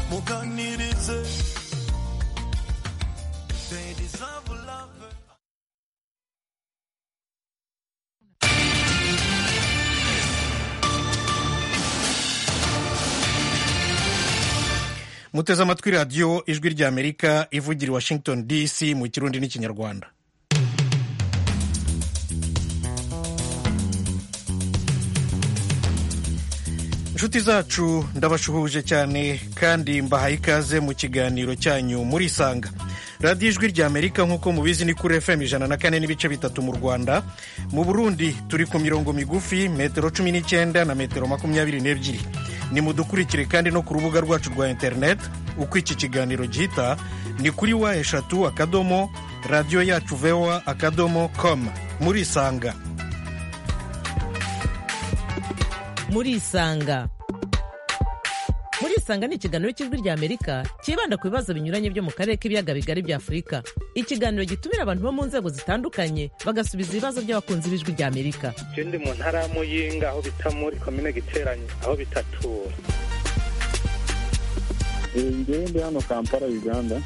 muganirize They deserve love. muteze amatwi radiyo ijwi ry'amerika ivugira i washington dc mu kirundi n'ikinyarwanda inshuti zacu ndabashuhuje cyane kandi mbahaye ikaze mu kiganiro cyanyu muri isanga radiyo ijwi ry'amerika nk'uko mubizi ni kuri fm ijana na kane n'ibice bitatu mu rwanda mu burundi turi ku mirongo migufi metero cumi n'icyenda na metero makumyabiri n'ebyiri ni mudukurikire kandi no ku rubuga rwacu rwa interineti uko iki kiganiro gihita ni kuri wa eshatu akadomo radiyo yacu vewa akadomo komu muri isanga muri isanga muri isanga ni ikiganiro cy'ijwi rya amerika cyibanda ku bibazo binyuranye byo mu karere k'ibiyaga bigari bya afurika ikiganiro gitumira abantu bo mu nzego zitandukanye bagasubiza ibibazo by'abakunzi b'ijwi rya amerika Je ndi mu ntara ya Muyinga aho bita muri komine Giteranyi aho bitatura. njyewe ndi hano kampala uganda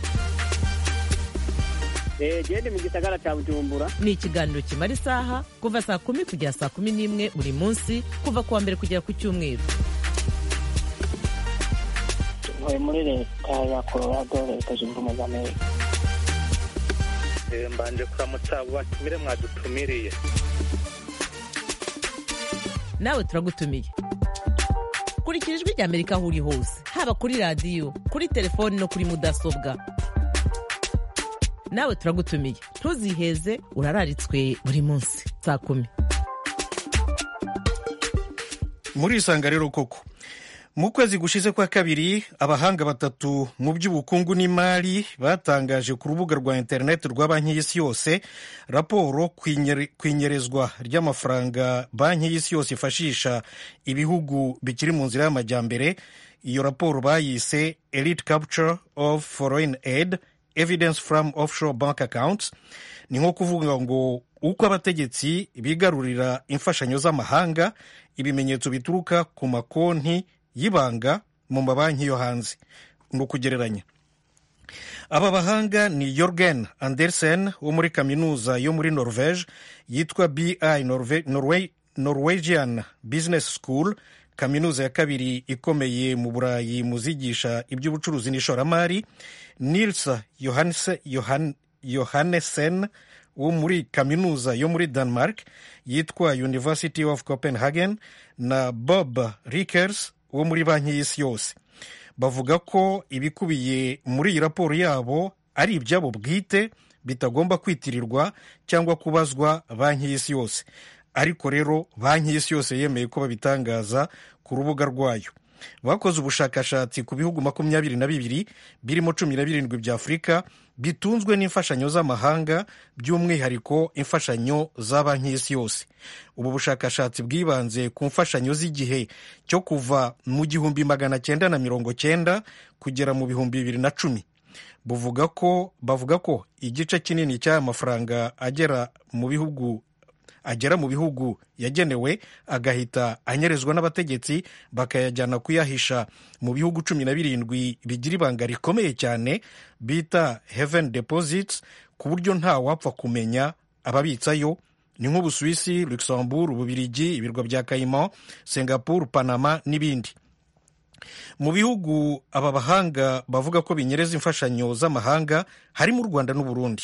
gende mu gisagara cya bujumbura ni ikiganiro kimara isaha kuva saa kumi kugera saa kumi n'imwe buri munsi kuva ku wa mbere kugera ku cyumweru tuvuye muri leta ya colorado leta zunze ubumwe za amerika Eh, Mbanje kuramutsa abo batumire mwadutumiriye. nawe turagutumiye kurikira ijwi rya amerika aho uri hose haba kuri radiyo kuri telefoni no kuri mudasobwa nawe turagutumiye ntuziheze urararitswe buri munsi saa kumi muri isanga rero koko mu kwezi gushize kwa kabiri abahanga batatu mu by'ubukungu n'imari batangaje ku rubuga rwa interineti rwa banki y'isi yose raporo ku inyere- ku inyerezwa ry'amafaranga banki y'isi yose ifashisha ibihugu bikiri mu nzira y'amajyambere iyo raporo bayise elite capture of foreign aid evidence from offshore bank accounts ni nko kuvuga ngo uko abategetsi bigarurira imfashanyo z'amahanga ibimenyetso bituruka ku makonti y'ibanga mu mabanki yo hanze ni ukugereranya aba bahanga ni yorgen andersen wo muri kaminuza yo muri norvege yitwa bi Norve- Norwe- norwegian business school kaminuza ya kabiri ikomeye mu burayi mu zigisha iby'ubucuruzi n'ishoramari nils Johanse- Johan- johannesen wo muri kaminuza yo muri denmark yitwa university of copenhagen na bob rickers wo muri banki y'isi yose bavuga ko ibikubiye muri iyi raporo yabo ari ibyabo bwite bitagomba kwitirirwa cyangwa kubazwa banki y'isi yose ariko rero banki y'isi yose yemeye ko babitangaza ku rubuga rwayo bakoze ubushakashatsi ku bihugu makumyabiri na bibiri birimo cumi na birindwi bya afurika bitunzwe n'imfashanyo z'amahanga by'umwihariko imfashanyo za banki y'isi yose ubu bushakashatsi bwibanze ku mfashanyo z'igihe cyo kuva mu gihumbi magana cyenda na mirongo cyenda kugera mu bihumbi bibiri na cumi buvuga ko bavuga ko igice kinini cy'aya mafaranga agera mu bihugu agera mu bihugu yagenewe agahita anyerezwa n'abategetsi bakayajyana kuyahisha mu bihugu cumi na birindwi bigira ibanga rikomeye cyane bita heaven deposits ku buryo nta wapfa kumenya ababitsayo ni nk'ubusuwisi luxembourg ububirigi ibirwa bya kayima singapore panama n'ibindi mu bihugu aba bahanga bavuga ko binyereza imfashanyo z'amahanga harimo u rwanda n'u burundi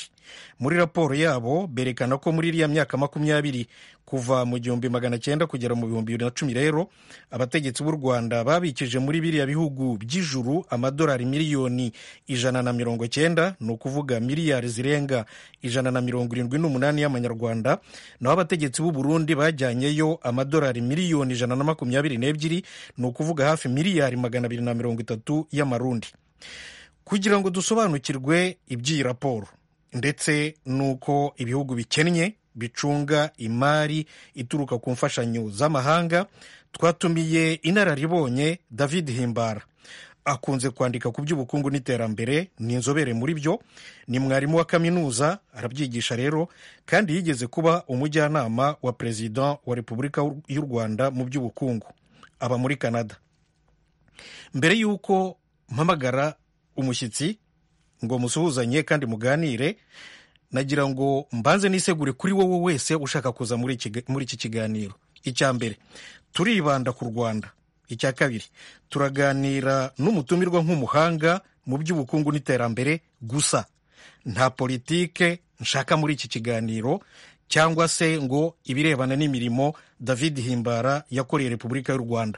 muri raporo yabo berekana ko muri iriya myaka makumyabiri kuva mu gihumbi magana cyenda kugera mu bihumbi bibiri na cumi rero abategetsi b'u rwanda babikije muri biriya bihugu by'ijuru amadolari miliyoni ijana na mirongo cyenda ni ukuvuga miliyari zirenga ijana na mirongo irindwi n'umunani y'amanyarwanda naho abategetsi b'u burundi bajyanyeyo amadolari miliyoni ijana na makumyabiri n'ebyiri ni ukuvuga hafi miliyari magana abiri na mirongo itatu y'amarundi kugira ngo dusobanukirwe iby'iyi raporo ndetse n'uko ibihugu bikennye bicunga imari ituruka ku mfashanyo z'amahanga twatumiye inararibonye david himbara akunze kwandika ku by'ubukungu n'iterambere ni inzobere muri byo ni mwarimu wa kaminuza arabyigisha rero kandi yigeze kuba umujyanama wa perezida wa repubulika y'u rwanda mu by'ubukungu aba muri canada mbere y'uko mpamagara umushyitsi ngo musuhuzanye kandi muganire nagira ngo mbanze nisegure kuri wowe wese ushaka kuza muri iki- muri iki kiganiro icya mbere turibanda ku rwanda icya kabiri turaganira n'umutumirwa nk'umuhanga mu by'ubukungu n'iterambere gusa nta politike nshaka muri iki kiganiro cyangwa se ngo ibirebana n'imirimo david himbara yakoreye repubulika y'u rwanda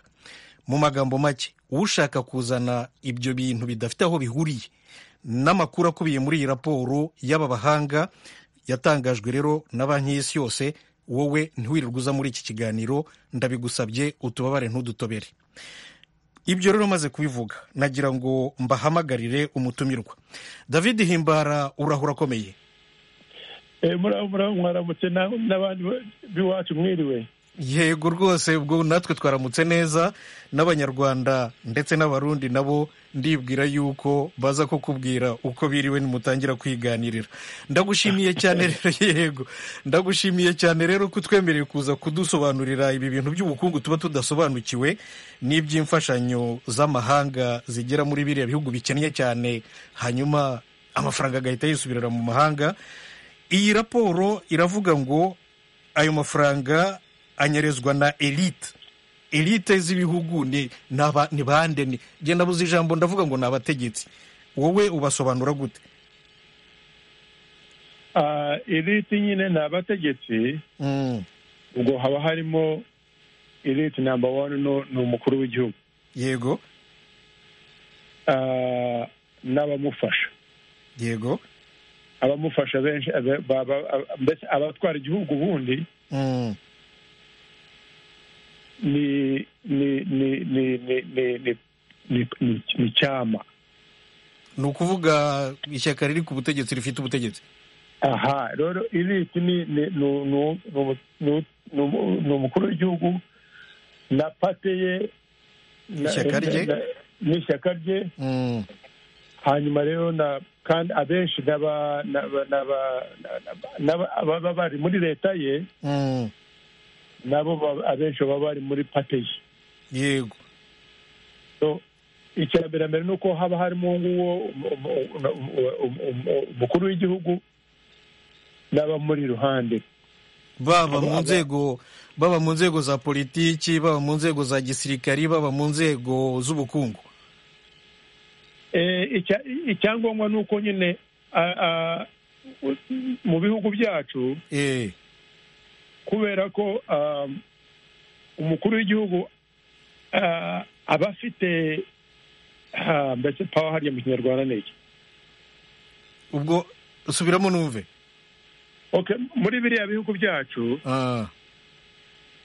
mu magambo make ushaka kuzana ibyo bintu bidafite aho bihuriye n'amakuru akubiye muri iyi raporo y'aba bahanga yatangajwe rero na banki y'isi yose wowe ntiwirirwe uza muri iki kiganiro ndabigusabye utubabare ntudutobere ibyo rero umaze kubivuga nagira ngo mbahamagarire umutumirwa david himbara urahura akomeye murabo murabo mwaramutse na- n'abandi ba- b'iwacu mwiriwe yego rwose ubwo natwe twaramutse neza n'abanyarwanda ndetse n'abarundi nabo ndibwira yuko baza kukubwira uko biriwe nimutangira kwiganirira ndagushimiye cyane rero yego ndagushimiye cyane rero ko twemereye kuza kudusobanurira ibi bintu by'ubukungu tuba tudasobanukiwe n'iby'imfashanyo z'amahanga zigera muri biriya bihugu bikennye cyane hanyuma amafaranga agahita yisubirira mu mahanga iyi raporo iravuga ngo ayo mafaranga anyerezwa na elite elite z'ibihugu ni naba- ni bande ni genda nabuze ijambo ndavuga ngo ni abategetsi wowe ubasobanura gute Ah, elite nyine ni abategetsi Mm, ubwo haba harimo elite namba wani no- ni umukuru w'igihugu yego Ah, n'abamufasha yego abamufasha benshi abe- ba- ba- ab- mbese abatwara igihugu ubundi Mm, ni ni ni ni ni ni ni ni ni- ni cyama ni ukuvuga ishyaka riri ku butegetsi rifite ubutegetsi aha rero iriti ni ni- ni- ni- ni- ni- ni- ni umukuru w'igihugu na pate ye na- Ishyaka rye. na- n'ishyaka rye Mm, hanyuma rero na kandi abenshi n'aba- n'aba- n'aba- n'aba- n'ababa bari muri leta ye mm, nabo ba- abenshi baba bari muri pate ye yego So, icya mbere mbere ni uko haba harimo uwo nguwo um- um- um- um- um- um- umukuru w'igihugu n'abamuri iruhande baba Abo- mu abo- nzego baba mu nzego za politiki baba mu nzego za gisirikari baba mu nzego z'ubukungu Eh, icya- icyangombwa ni uko nyine a- a- u- mu bihugu byacu Eh, kubera ko ah, umukuru w'igihugu ah, aba afite ah, mbese pawa hariya mu kinyarwanda ni iki ubwo subiramo numve Okay, muri biriya bihugu byacu Ah,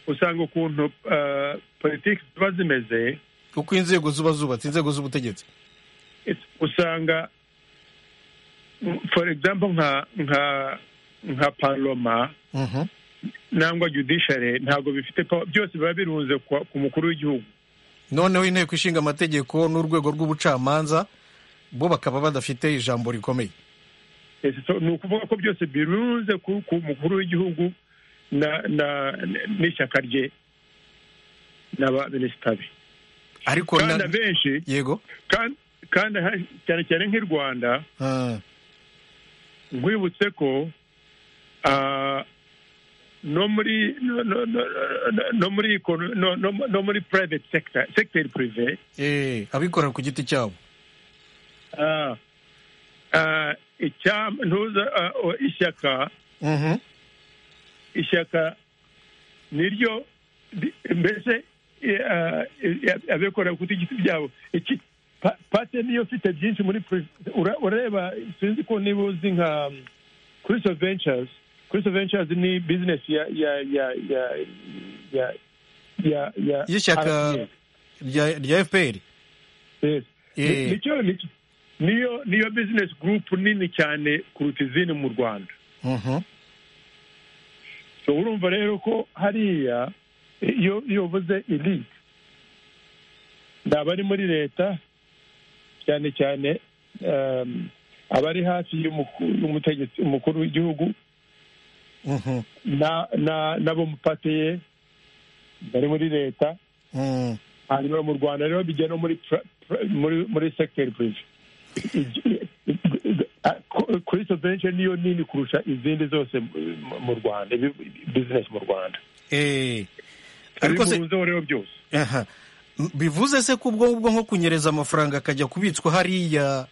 usanga ukuntu ah, politiki ziba zimeze uko inzego zuba zubatse inzego z'ubutegetsi es- usanga mm, for example nka nka nka parloma Mhm. nangwa judiciary ntabwo bifite power byose biba birunze kwa- ku mukuru w'igihugu noneho inteko ishinga amategeko n'urwego rw'ubucamanza bo bakaba badafite ijambo rikomeye Ese so ni ukuvuga ko byose birunze ku ku mukuru w'igihugu na na n'ishyaka rye n'abaminisita be ariko na- kandi abenshi yego kandi kandi aha- cyane cyane nk'i rwanda Ah, nkwibutse ko ah, no muri no- no- no- no- no muri econo- no- no- no muri private sector sector privé eh, abikorera ku giti cyabo Ah, ah, icya- ntuza- ah, oh, ishyaka Mhm. ishyaka niryo ri- mbese eh, ah, eh, abikorera ku giti byabo iki pa- pate niyo mfite byinshi muri pri- ura- ureba sinzi ko niba uzi nka christo ventures christo ventures ni business ya ya ya ya ya ya ya y'ishyaka RPF. rya rya fpr Yes. Ni- Eh. nicyo- nicyo- niyo niyo business group nini cyane kuruta izindi mu rwanda Mhm. so urumva rero ko hariya iyo iyo uvuze elite ni abari muri leta cyane cyane um, abari hafi y'umuku- y'umutegetsi umukuru w'igihugu Mhm. na- na- n'abo mupate ye bari muri leta Mm. hanyuma mu rwanda rero bijya no muri pra- muri muri sekiteri purive kuri subvention niyo nini kurusha izindi zose mu- mu rwanda bizinesi mu rwanda Eh, ariko se abihunzeho rero byose aha. M- bivuze se ko ubwo ngubwo nko kunyereza amafaranga akajya kubitswa hariya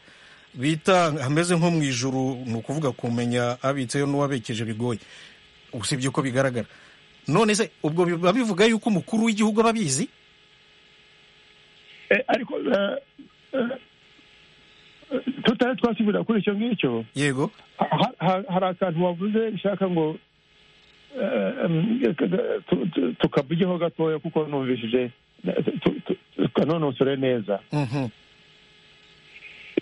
bita hameze nko mu ijuru ni ukuvuga kumenya abitseyo n'uwabekeje bigoye usibye ko bigaragara none se ubwo biba bivuga yuko umukuru w'igihugu aba abizi Eh, ariko eh, eh, tutari twasubira kuri icyo ngicyo yego ha- ha- hari akantu wavuze ishaka ngo eh, em, eh, tu- tu- tukabujyeho gatoya kuko numvishije eh, tu- tu- tukanonosore neza Mhm.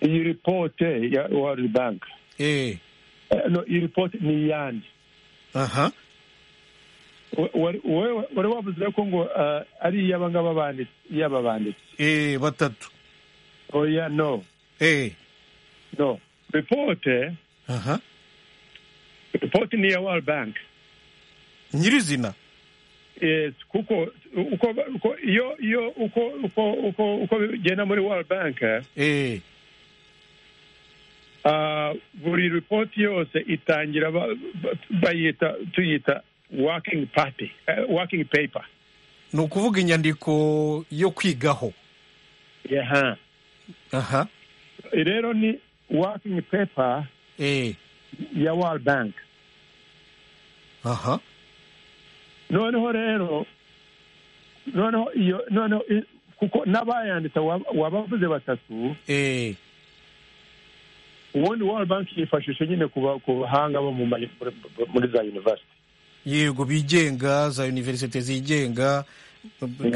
iyi ripote ya world bank Eh, eh, no iyi ripote ni iyande aha We- wari we- wari wavuze ko ngo eh, ari iy'aba ngaba banditse iy'aba banditse Eh, batatu oya no Eh, no ripote aha ripote ni iya world bank nyirizina yes kuko uko uko iyo iyo uko uko uko uko bigenda muri world bank Eh, ah, buri ripoti yose itangira ba- ba- bayita tuyita working party eh, working paper ni ukuvuga inyandiko yo kwigaho yaha aha rero ni working paper Eh, ya world bank aha noneho rero noneho iyo noneho i- kuko n'abayanditse waba- wabavuze batatu Eh, ubundi world bank yifashisha nyine ku ba- ku bahanga bo mu ma- muri za university yego bigenga za univerisite zigenga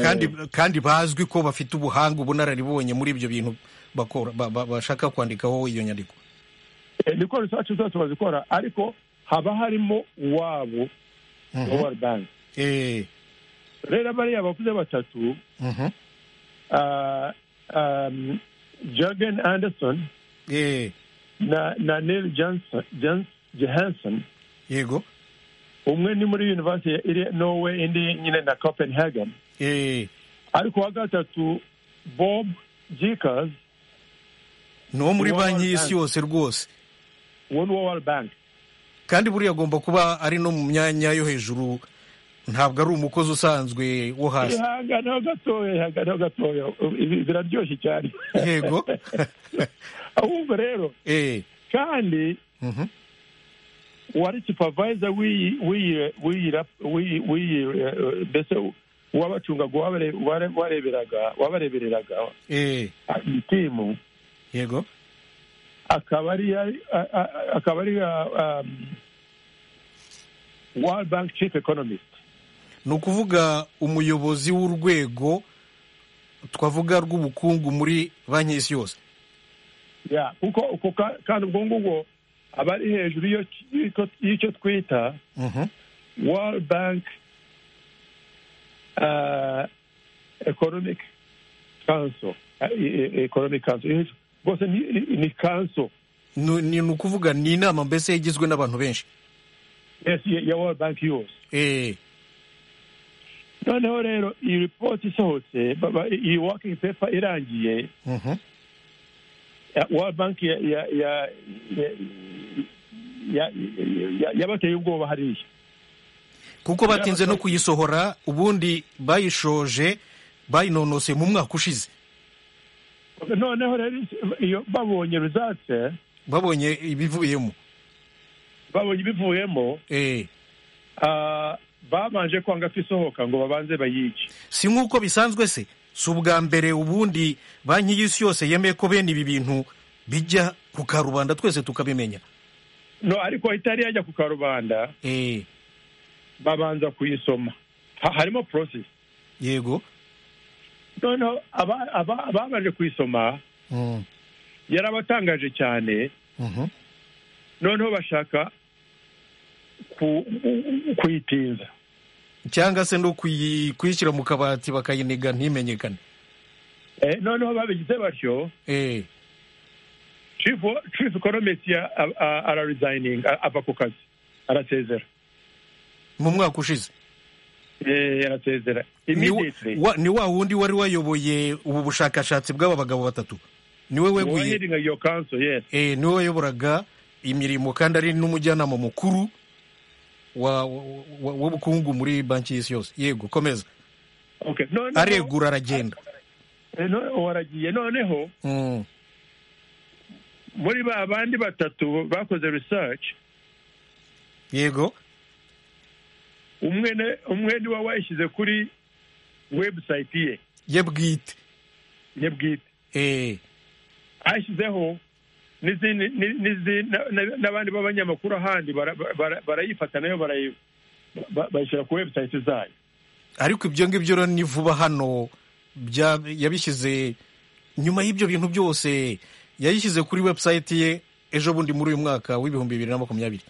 kandi kandi bazwi ko bafite ubuhanga ubunararibonye muri ibyo bintu bakora ba- ba- bashaka kwandikaho iyo nyandiko Eh, niko research zose bazikora ariko haba harimo uwabo wa Mhm. world bank Eh, rero bariya bavuze batatu mhm. ah, um, jorgen anderson Eh, na, na neil johnson, Johns- johansson yego umwe ni muri university ya iri norway indi nyine na copenhagen Eh, ariko uwa gatatu bob jikers ni uwo muri Uwo banki y'isi Bank. yose rwose wo ni uwa world bank kandi buriya agomba kuba ari no mu myanya yo hejuru ntabwo ari umukozi usanzwe wo hasi ihanganaho gatoya ihanganaho gatoya ibi biraryoshye cyane yego ahubwo rero Eh, kandi mhm. wari supervisor w'iyi w'iyi w'iyi rap- w'iyi w'iyi eh, mbese uwabacungaga uwabare- uware- wareberaga wabarebereraga Eh, timu yego akaba ari a- a- akaba ari ah, um, World Bank Chief Economist ni ukuvuga umuyobozi w'urwego twavuga rw'ubukungu muri banki y'isi yose Yeah, kuko uko ka- kandi ubwo ngubwo aba ari hejuru y'iyo- y'icyo- y'icyo twita Mhm. World Bank uh, Economic Council uh, e- e- Economic Council Eh, rwose ni, ni, ni council Nu- ni ni ukuvuga ni inama mbese igizwe n'abantu benshi yes, ya ya World Bank yose Eh, noneho rero iyi ripoti isohotse baba- iyi working paper irangiye mhm. ya- World Bank ya- ya- ya- ya- ya- ya- yabateye ubwoba hariya kuko batinze no kuyisohora ubundi bayishoje bayinonose mu mwaka ushize noneho rero iyo babonye rizatse babonye ibivuyemo babonye ibivuyemo Eh, ah, babanje kwanga ko isohoka ngo babanze bayice si nk'uko bisanzwe se si ubwa mbere ubundi banki y'isi yose yemeye ko bene ibi bintu bijya ku karubanda twese tukabimenya no ariko itari yajya ku karubanda Eh, babanza kuyisoma ha, harimo process yego noneho aba- aba- ababanje kuyisoma Mm, yarabatangaje cyane mhm. noneho bashaka ku- kuyitinza cyangwa se no kuyi- kuyishyira mu kabati bakayiniga ntimenyekane eh, noneho babigize batyo Eh, chief wa- chief economist ya- a- a- araresigning a- ava ku kazi arasezera mu mwaka ushize eh, arasezera Ni wa- immediately wa- ni wa wundi wari wayoboye ubu bushakashatsi bw'aba bagabo batatu niwe weguye heading your council yes eh, niwe wayoboraga imirimo kandi ari n'umujyanama mukuru wa- wa- wa- w'ubukungu muri banki y'isi yose yego komeza okay no no aregura aragenda eh, no waragiye noneho Mm, muri ba bandi batatu bakoze research yego umwe ne- umwe niwe wayishyize kuri website ye ye bwite ye bwite eh, ashyizeho n'izindi ni- n'izi- na- na- n'abandi b'abanyamakuru ahandi bara- bara- barayifata nayo barayi- ba- bayishyira ku website zayo ariko ibyo ngibyo rero ni vuba hano bya- yabishyize nyuma y'ibyo bintu byose yayishyize kuri website ye ejo bundi muri uyu mwaka w'ibihumbi bibiri na makumyabiri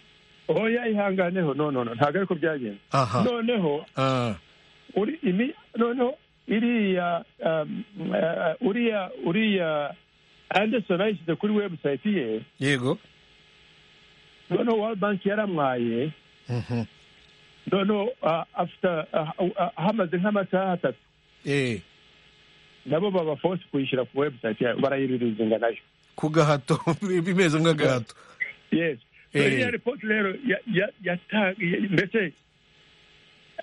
oya ihanganeho no no no ntabwo ariko byagenze aha noneho Ah, uri imi noneho iriya um, uh, uriya uriya anderson ayishyize kuri website ye yego noneho world bank yaramwaye Mhm. noneho uh, after uh, uh, hamaze nk'amasaha atatu eh nabo baba force kuyishyira ku website yayo barayiririzinga nayo ku gahato bimeze nk'agahato yes Eh. iriya ripoti rero ya- ya- yata- ya- mbese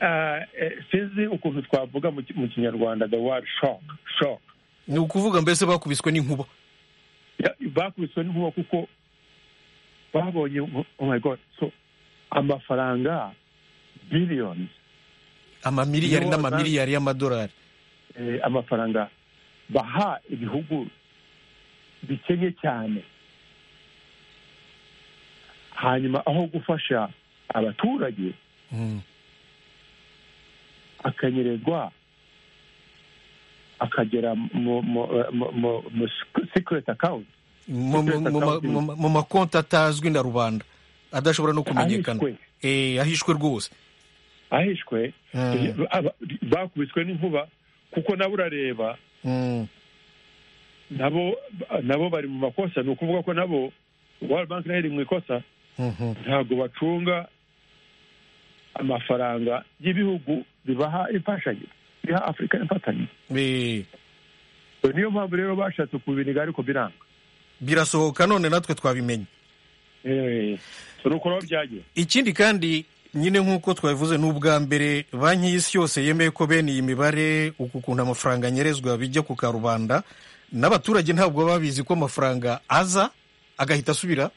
ah, eh, sinzi ukuntu twavuga mu ki- mu kinyarwanda the word shock shock ni ukuvuga mbese bakubiswe n'inkuba Ya- bakubiswe n'inkuba kuko babonye ngo, oh my god so amafaranga billions amamiliyari Ni wo- n'amamiliyari y'amadolari eh, amafaranga baha ibihugu bikennye cyane hanyuma aho gufasha abaturage Mm. akanyerezwa akagera mu mu- mu- mu- mu secret account mu mu- mu- mu- mu- mu- mu makonti atazwi na rubanda adashobora no kumenyekana Ahishwe. Eh, ahishwe rwose ahishwe Mm. aba- bakubiswe n'inkuba kuko nabo urareba Mm. nabo nabo bari mu makosa ni ukuvuga ko nabo World Bank nayo iri mu ikosa Mhm. ntabwo bacunga amafaranga y'ibihugu bibaha imfashanyo biha afurika imfatanye Eh, niyo mpamvu rero bashatse kubiniga ariko biranga birasohoka none natwe twabimenye Eh, ni uko nabo byagiye ikindi kandi nyine nk'uko twabivuze ni ubwa mbere banki y'isi yose yemeye ko bene iyi mibare uku kuntu amafaranga anyerezwa bijya ku karubanda n'abaturage ntabwo baba babizi ko amafaranga aza agahita asubira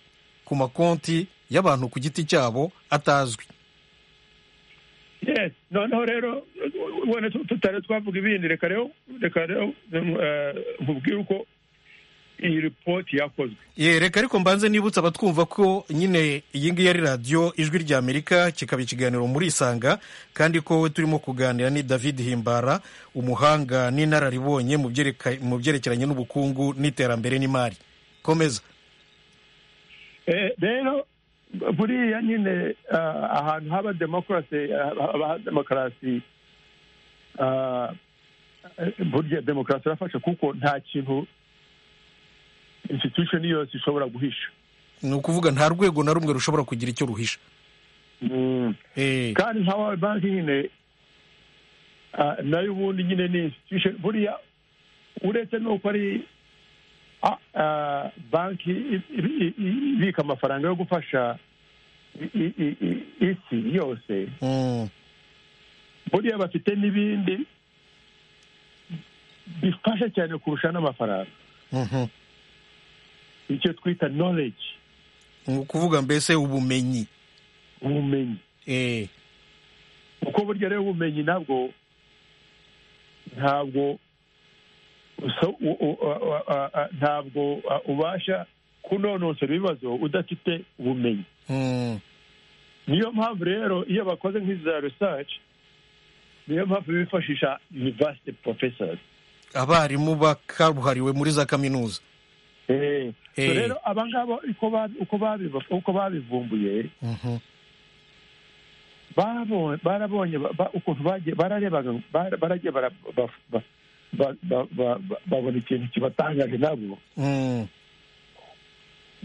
ku makonti y'abantu ku giti cyabo atazwi yes noneho rero ubona tu- tutari twavuga ibindi reka rero reka rero eh, nkubwire uko iyi ripoti yakozwe Ye, reka ariko mbanze nibutsa abatwumva ko nyine iyi ngiyi ari radiyo ijwi ry'amerika kikaba ikiganiro muri isanga kandi ko we turimo kuganira ni david himbara umuhanga n'inararibonye mu byereka- mu byerekeranye n'ubukungu n'iterambere n'imari komeza Eh, rero buriya nyine ah, ahantu haba demokarasi haba demokarasi ah, eh, burya demokarasi irafasha kuko nta kintu institution yose ishobora guhisha ni ukuvuga nta rwego na rumwe rushobora kugira icyo ruhisha Eh, kandi nka World Bank nyine ah, nayo ubundi nyine ni institution buriya uretse n'uko ari ah, ah, banki i- i- i- ibika amafaranga yo gufasha i- i- i- i- isi yose mm, buriya bafite n'ibindi bifasha cyane kurusha n'amafaranga mhm. icyo twita knowledge ni ukuvuga mbese ubumenyi ubumenyi Eh, kuko burya rero ubumenyi nabwo ntabwo usa- u- u- a- a- a- a- ntabwo a, ubasha kunonosora ibibazo udafite ubumenyi mm, niyo mpamvu rero iyo bakoze nk'izi za research niyo mpamvu bifashisha university professors abarimu bakabuhariwe muri za kaminuza Eh, so Eh. rero aba ngaba uko babi- uko babi- uko babivumbuye Mhm. barabonye barabonye ba- ba- ukuntu bagiye bararebaga bara- baragiye bara- ba- ba- ba- ba- ba- ba- babona ikintu kibatangaje nabo Mm,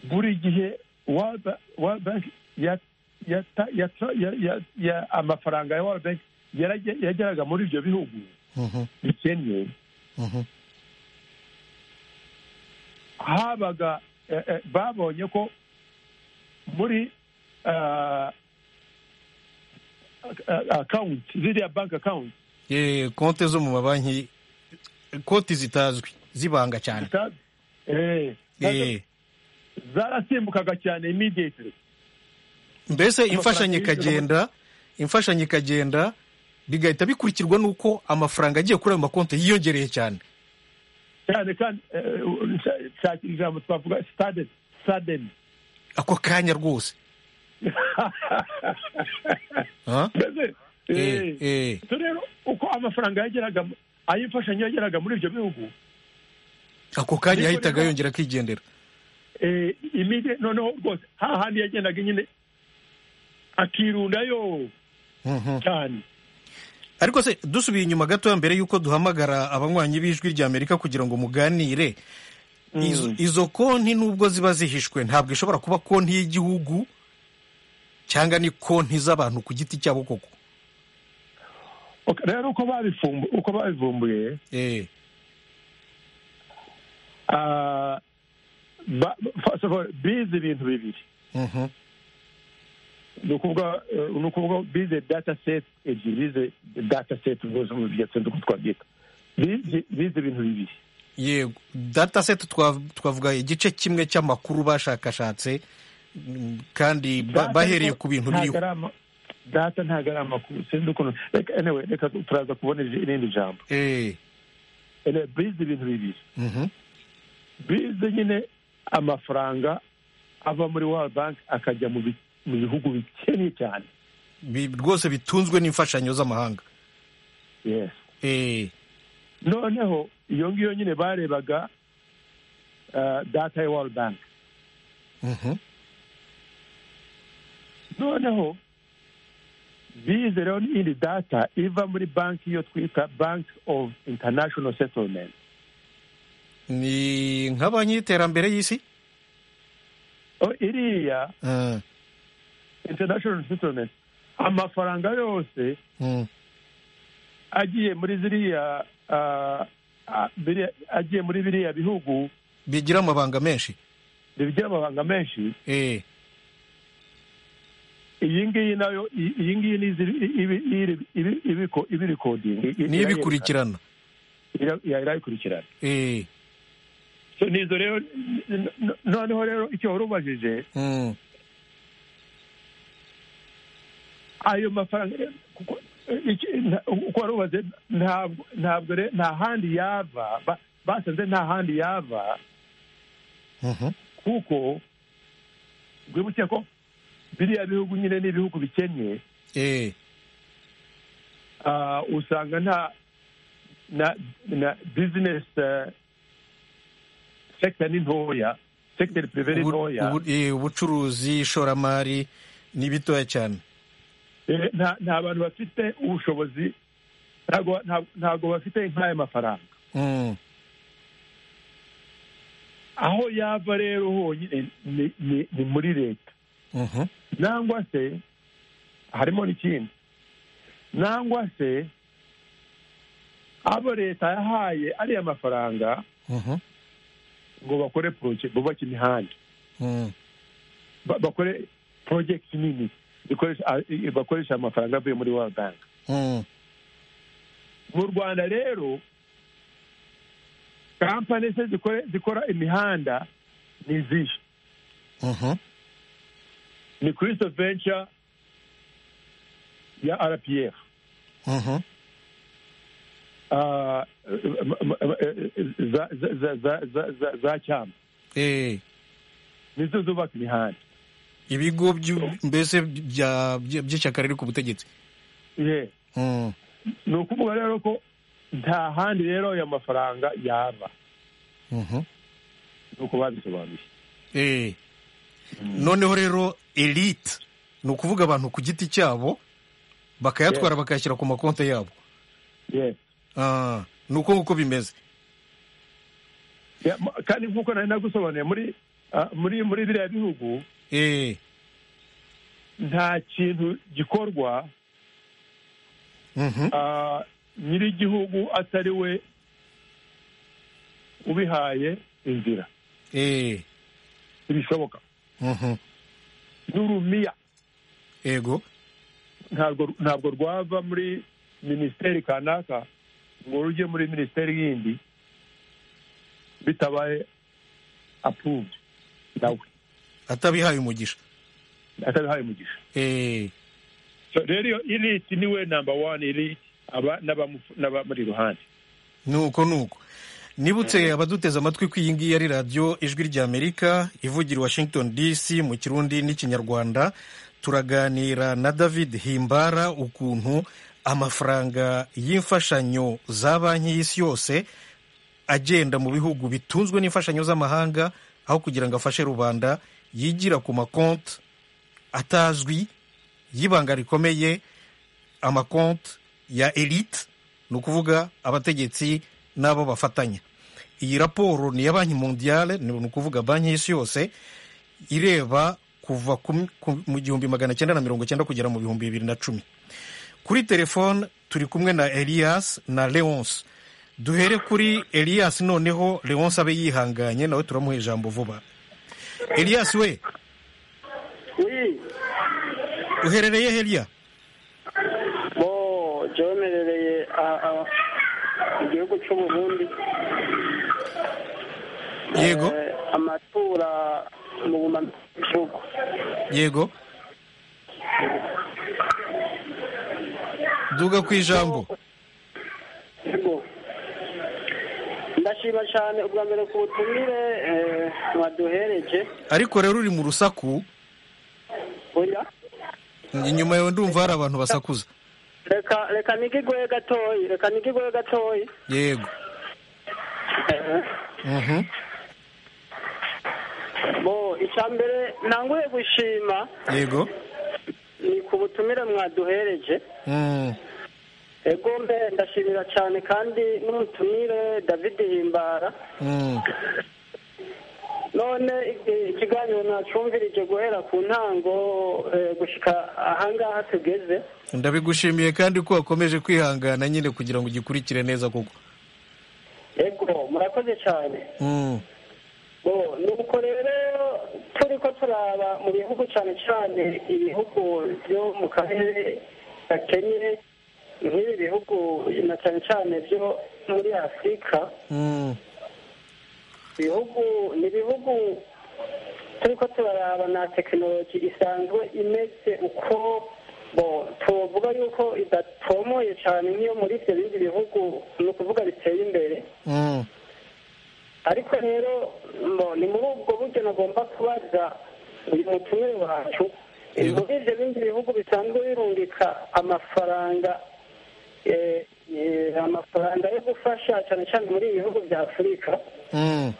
buri gihe World Ba- World Bank ya- ya- ta- ya- ta- ya- ya- ya- amafaranga ya World Bank yarajya- yageraga muri ibyo bihugu Mhm, bikennye mhm, habaga eh, eh, babonye ko muri ah, ah, account ziriya bank account Eh, konti zo mu mabanki konti zitazwi zibanga cyane zita- eh, Eh, zarasimbukaga cyane immediately mbese Amafaranga imfashanyo yinjira mu- ikagenda imfashanyo ikagenda bigahita bikurikirwa n'uko amafaranga agiye kuri ayo makonti yiyongereye cyane cyane kandi eh, eh, nshakira ijambo twavuga sudden sudden ako kanya rwose Ah? mbese Eh, eh, eh, so rero uko amafaranga yageraga ay'imfashanyo yageraga muri ibyo bihugu ako kanya Ariko yahitaga rero- yongera akigendera eh, imide noneho rwose hahandi yagendaga nyine akirundayo Mhm. cyane ariko se dusubiye inyuma gatoya mbere y'uko duhamagara abanywanyi b'ijwi rya amerika kugira ngo muganire izo, izo konti nubwo ziba zihishwe ntabwo ishobora kuba konti y'igihugu cyangwa ni konti z'abantu ku giti cyabo koko Ok, rero uko babifumbu uko babivumbuye Eh, ah, ba- first of all, bize ibintu bibiri mhm, ni ukuvuga eh, ni ukuvuga bize data set ebyiri bize data set rwose mu gihe uko twabyita bize bize ibintu bibiri yego data set twa- twavuga igice kimwe cy'amakuru bashakashatse mm, kandi ba- Data bahereye ntabwo- ku bintu ntabwo biriho ari ama- data ntabwo ari amakuru sinzi ukuntu reka anyway, reka turaza kubona irindi jambo Eh, Ele- bize ibintu bibiri mhm, bize nyine amafaranga ava muri world bank akajya mu bi- mu bihugu bikennye cyane bi- rwose bitunzwe n'imfashanyo z'amahanga yes Eh, noneho iyo ngiyo nyine barebaga ah, data ya world bank mhm, noneho bize rero n'iyindi data iva muri banki iyo twita bank of international settlement ni nka banki y'iterambere y'isi O, iriya Ah, international settlement amafaranga yose mm, agiye muri ziriya ah, ah, biriya- agiye muri biriya bihugu bigira amabanga menshi bigira amabanga menshi Eh, iyi ngiyi nayo i- iyi ngiyi ni iziri- i- ibi- iri- ibi- ibiko- ibirikodinga I- niyo irayereka. bikurikirana Ira- ya- irabikurikirana Eh, So, ni izo rero n- n- n- noneho rero icyo wari ubajije mm, ayo mafaranga rero, kuko iki- nta- uko wari ubaze ntabwo ntabwo re- nta handi yava Ba- basanze nta handi yava mhm. kuko rwibuke ko biriya bihugu nyine ni ibihugu bikennye Eh, ah, usanga nta na na business eh, sector ni ntoya sector prive ni ubu- ntoya ubu- eh, ubucuruzi ishoramari ni bitoya cyane Eh, nta nta bantu bafite ubushobozi ntago- ntago ntago bafite nk'aya mafaranga Mm, aho yava rero honyine ni- ni ni muri leta mhm, nangwa se harimo n'ikindi nangwa se abo leta yahaye ariya mafaranga mhm, ngo bakore poroje bubake imihanda mm. ba- bakore porojegiti nini zikoresha- a- i- bakoresha amafaranga avuye muri world bank Mm, mu rwanda rero kampani se zikore- zikora imihanda ni izihe mhm. ni kirisito venture ya rpf Mhm. Ah, m- m- m- za za- za- za- za- za- za cyamba Eh, nizo zubaka imihanda ibigo by'u- mbese bya- bya- by'ishyaka riri ku butegetsi Ye. Mm, ni ukuvuga rero ko nta handi rero ayo mafaranga yava mhm. ni uko babisobanuye Eh. noneho rero elite ni ukuvuga abantu ku giti cyabo bakayatwara bakayashyira ku makonti yabo Ye. Ah, ni uko nguko bimeze Ya, m- kandi nk'uko nari nagusobanuye muri ah, muri muri biriya bihugu Eh, nta kintu gikorwa nyir'igihugu atari we ubihaye inzira eh, ntibishoboka mhm, n'urumiya yego ntabwo ntabwo rwava muri minisiteri kanaka ngo rujye muri minisiteri yindi bitabaye apuruvudi nawe atabihaye umugisha atabihaye umugisha Eh, So, rero iyo iriti niwe namba wani iriti aba n'abamufu- n'abamuri iruhande nuko nuko nibutse abaduteze amatwi ko iyi ngiyi ari radiyo ijwi ry'amerika ivugira i washington dc mu kirundi n'ikinyarwanda turaganira na david himbara ukuntu amafaranga y'imfashanyo za banki y'isi yose agenda mu bihugu bitunzwe n'imfashanyo z'amahanga aho kugira ngo afashe rubanda yigira ku makonti atazwi y'ibanga rikomeye amakonti ya elite ni ukuvuga abategetsi n'abo bafatanya iyi raporo ni iya banki mondiale ni ukuvuga banki y'isi yose ireba kuva ku- ku- mu gihumbi magana cyenda na mirongo cyenda kugera mu bihumbi bibiri na cumi kuri telefone turi kumwe na elias na leonce duhere kuri elias noneho leonce abe yihanganye nawe turamuha ijambo vuba elias we Oui, uherereye heriya bo, jewe merereye aha- aha igihugu cy'u Burundi. yego Eh, Amatura mu bumanuko bw'igihugu. yego duga ku ijambo Yego. ndashima cyane ubwa mbere ku butumire eh, mwaduhereje ariko rero uri mu rusaku oya inyuma yawe ndumva hari abantu basakuza reka reka nigigwe gatoyi reka nigigwe gatoyi yego Eh, Mhm. bo icya mbere ntanguye gushima yego ni ku butumire mwaduhereje Mm. ego mbe ndashimira cyane kandi n'umutumire david himbara Mm. none iki- ikiganiro nacumvirije guhera ku ntango eh, gushika ahangaha tugeze ndabigushimiye kandi ko wakomeje kwihangana nyine kugira ngo ugikurikire neza koko ego murakoze cyane Mm. bo nuko rero turi ko turaba mu bihugu cyane cyane ibihugu byo mu karere gakenye nk'ibi bihugu na cyane cyane byo muri afurika Mm. ibihugu ni ibihugu turi ko turaraba na tekinoloji isanzwe imeze uko bo tuvuga yuko idatomoye cyane nk'iyo muri ibyo bindi bihugu ni ukuvuga biteye imbere Mm. ariko rero ngo ni muri ubwo buryo nagomba kubaza uyu mutumire wacu eh, muri ibyo bindi bihugu bisanzwe birungika amafaranga eh, eh, amafaranga yo gufasha cyane cyane muri ibi bihugu bya afurika Mm.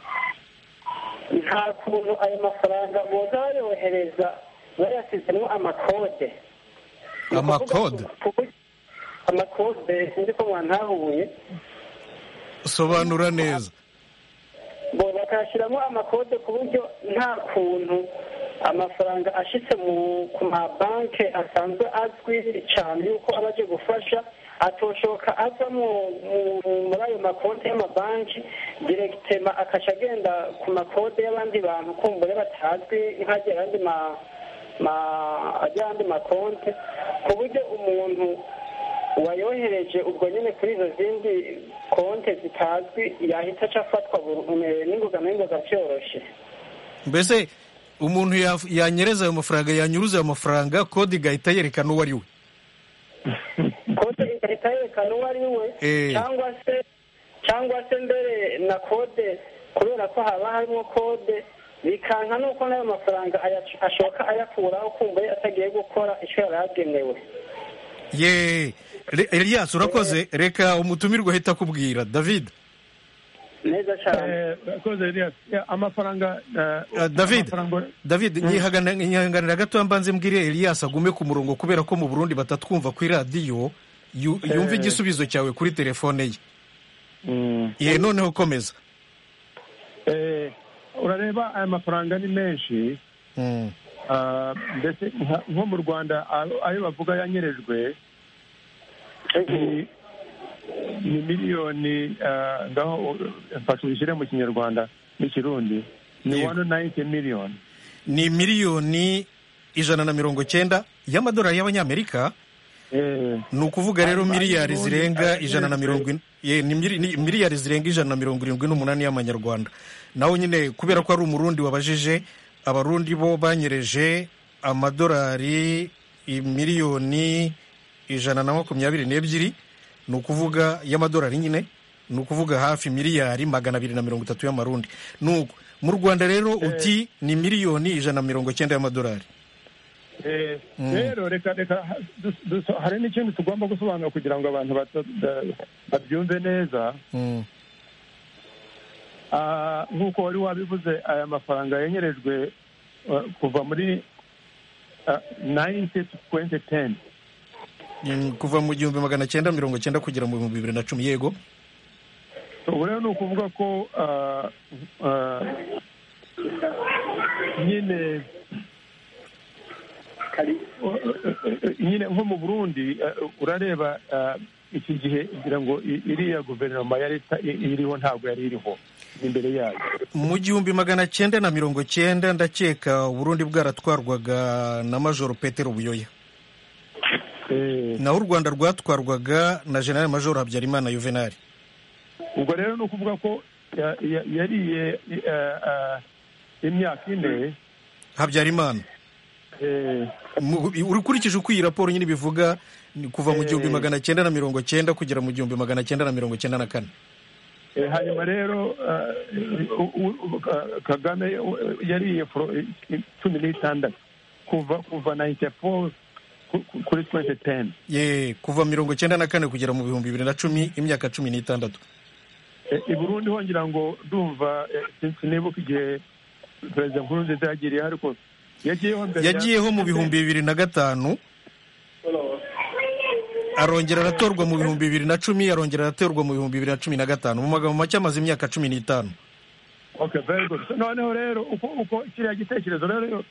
nta kuntu ayo mafaranga boza bayohereza bayasizemo amakode Ni ukuvuga Amakode? ku buryo- amakode sinzi ko mwantahuye sobanura neza bo bakayashyiramo amakode ku buryo nta kuntu amafaranga ashitse mu ku mabanki asanzwe azwi cyane yuko aba aje gufasha atoshoka aza mu- mu- muri ayo makonti y'amabanki diregitema akaca agenda ku makode y'abandi bantu kumbure batazwi nk'agira ayandi ma- ma- ajya ayandi makonti ku buryo umuntu wayohereje ubwo nyine kuri izo zindi konti zitazwi yahita aca afatwa buru- eh, n'ingoga n'ingoga byoroshye mbese umuntu yaf- yanyereza ayo mafaranga yanyuruza ayo mafaranga kode igahita yerekana uwo ari we kode igahita yerekana uwo ari we Eh. cyangwa se cyangwa se mbere na kode kubera ko haba harimo kode bikanka n'uko n'ayo mafaranga ayac- ashoka ayakuraho kumva yari atagiye gukora icyo yari yagenewe ye Re- elias urakoze reka umutumirwa ahita akubwira david neza cyane Eh, koze Elias, ya, amafaranga Uh, eh, David. amafaranga- david nyihagana- nyihanganira gato mbanze mbwire elias agume ku murongo kubera ko mu burundi batatwumva kuri radiyo yu- yumve Eh. igisubizo cyawe kuri telefone ye Mm. ye noneho komeza Eh, urareba aya mafaranga ni menshi Mm. ah, mbese nka- nko mu rwanda ayo ayo bavuga yanyerejwe ni ni miliyoni ah, ngaho mfasha ubishyire mu kinyarwanda n'ikirundi ni Yego. wani nayiti miliyoni ni miliyoni ijana na mirongo cyenda y'amadolari y'abanyamerika Eh, ni ukuvuga rero Ari- ari miliyari miliyoni, zirenga ari ijana na miliyoni. mirongo ine ye, ni miri- ni miliyari zirenga ijana na mirongo irindwi n'umunani y'amanyarwanda nawe nyine kubera ko ari umurundi wabajije abarundi bo banyereje amadolari i- miliyoni ijana na makumyabiri n'ebyiri ni ukuvuga y'amadolari nyine ni ukuvuga hafi miliyari magana abiri na mirongo itatu y'amarundi nuko mu rwanda rero uti ni miliyoni ijana na mirongo cyenda y'amadolari eh, rero reka reka ha- du- du- hari n'ikindi tugomba gusobanura kugira ngo abantu bata- da- babyumve neza Mm. Ah, nk'uko wari wabivuze aya mafaranga yenyerejwe ah, kuva muri nayinti tuwenti teni Mm, kuva mu gihumbi magana cyenda mirongo cyenda kugera mu bihumbi bibiri na cumi yego ubu rero ni ukuvuga ko ah, ah, nyine nyine nko mu burundi ah, urareba ah, iki gihe ngira ngo i- iriya guverinoma ya leta i- iriho ntabwo yari iriho imbere yayo mu gihumbi magana cyenda na mirongo cyenda ndakeka uburundi bwaratwarwaga na majoro petero buyoya Eh, naho u rwanda rwatwarwaga na general majoro habyarimana yuvenali ubwo rero ni ukuvuga ko ya- ya- yariye ah, ah, imyaka ine habyarimana eh, Mu- ukurikije uko iyi raporo nyine ibivuga ni kuva mu Eh. gihumbi magana cyenda na mirongo cyenda kugera mu gihumbi magana cyenda na mirongo cyenda na kane Eh, hanyuma rero ah, u- u- Ka- kagame eh, yariye foro- eh, cumi n'itandatu kuva kuva nayinti foru kuri twenti teni ye kuva mirongo cyenda na kane kugera mu bihumbi bibiri na cumi imyaka cumi n'itandatu i burundi ho ngira ngo ndumva eh, sin- sinibuka igihe perezida nkurunziza yagiriyeho ariko yagiyeho mbere ya- yagiyeho mu bihumbi bibiri na gatanu arongera aratorwa mu bihumbi bibiri na cumi arongera aratorwa mu bihumbi bibiri na cumi na gatanu mu magambo make amaze imyaka cumi n'itanu Okay, very good. So, noneho rero uko uko kiriya gitekerezo rero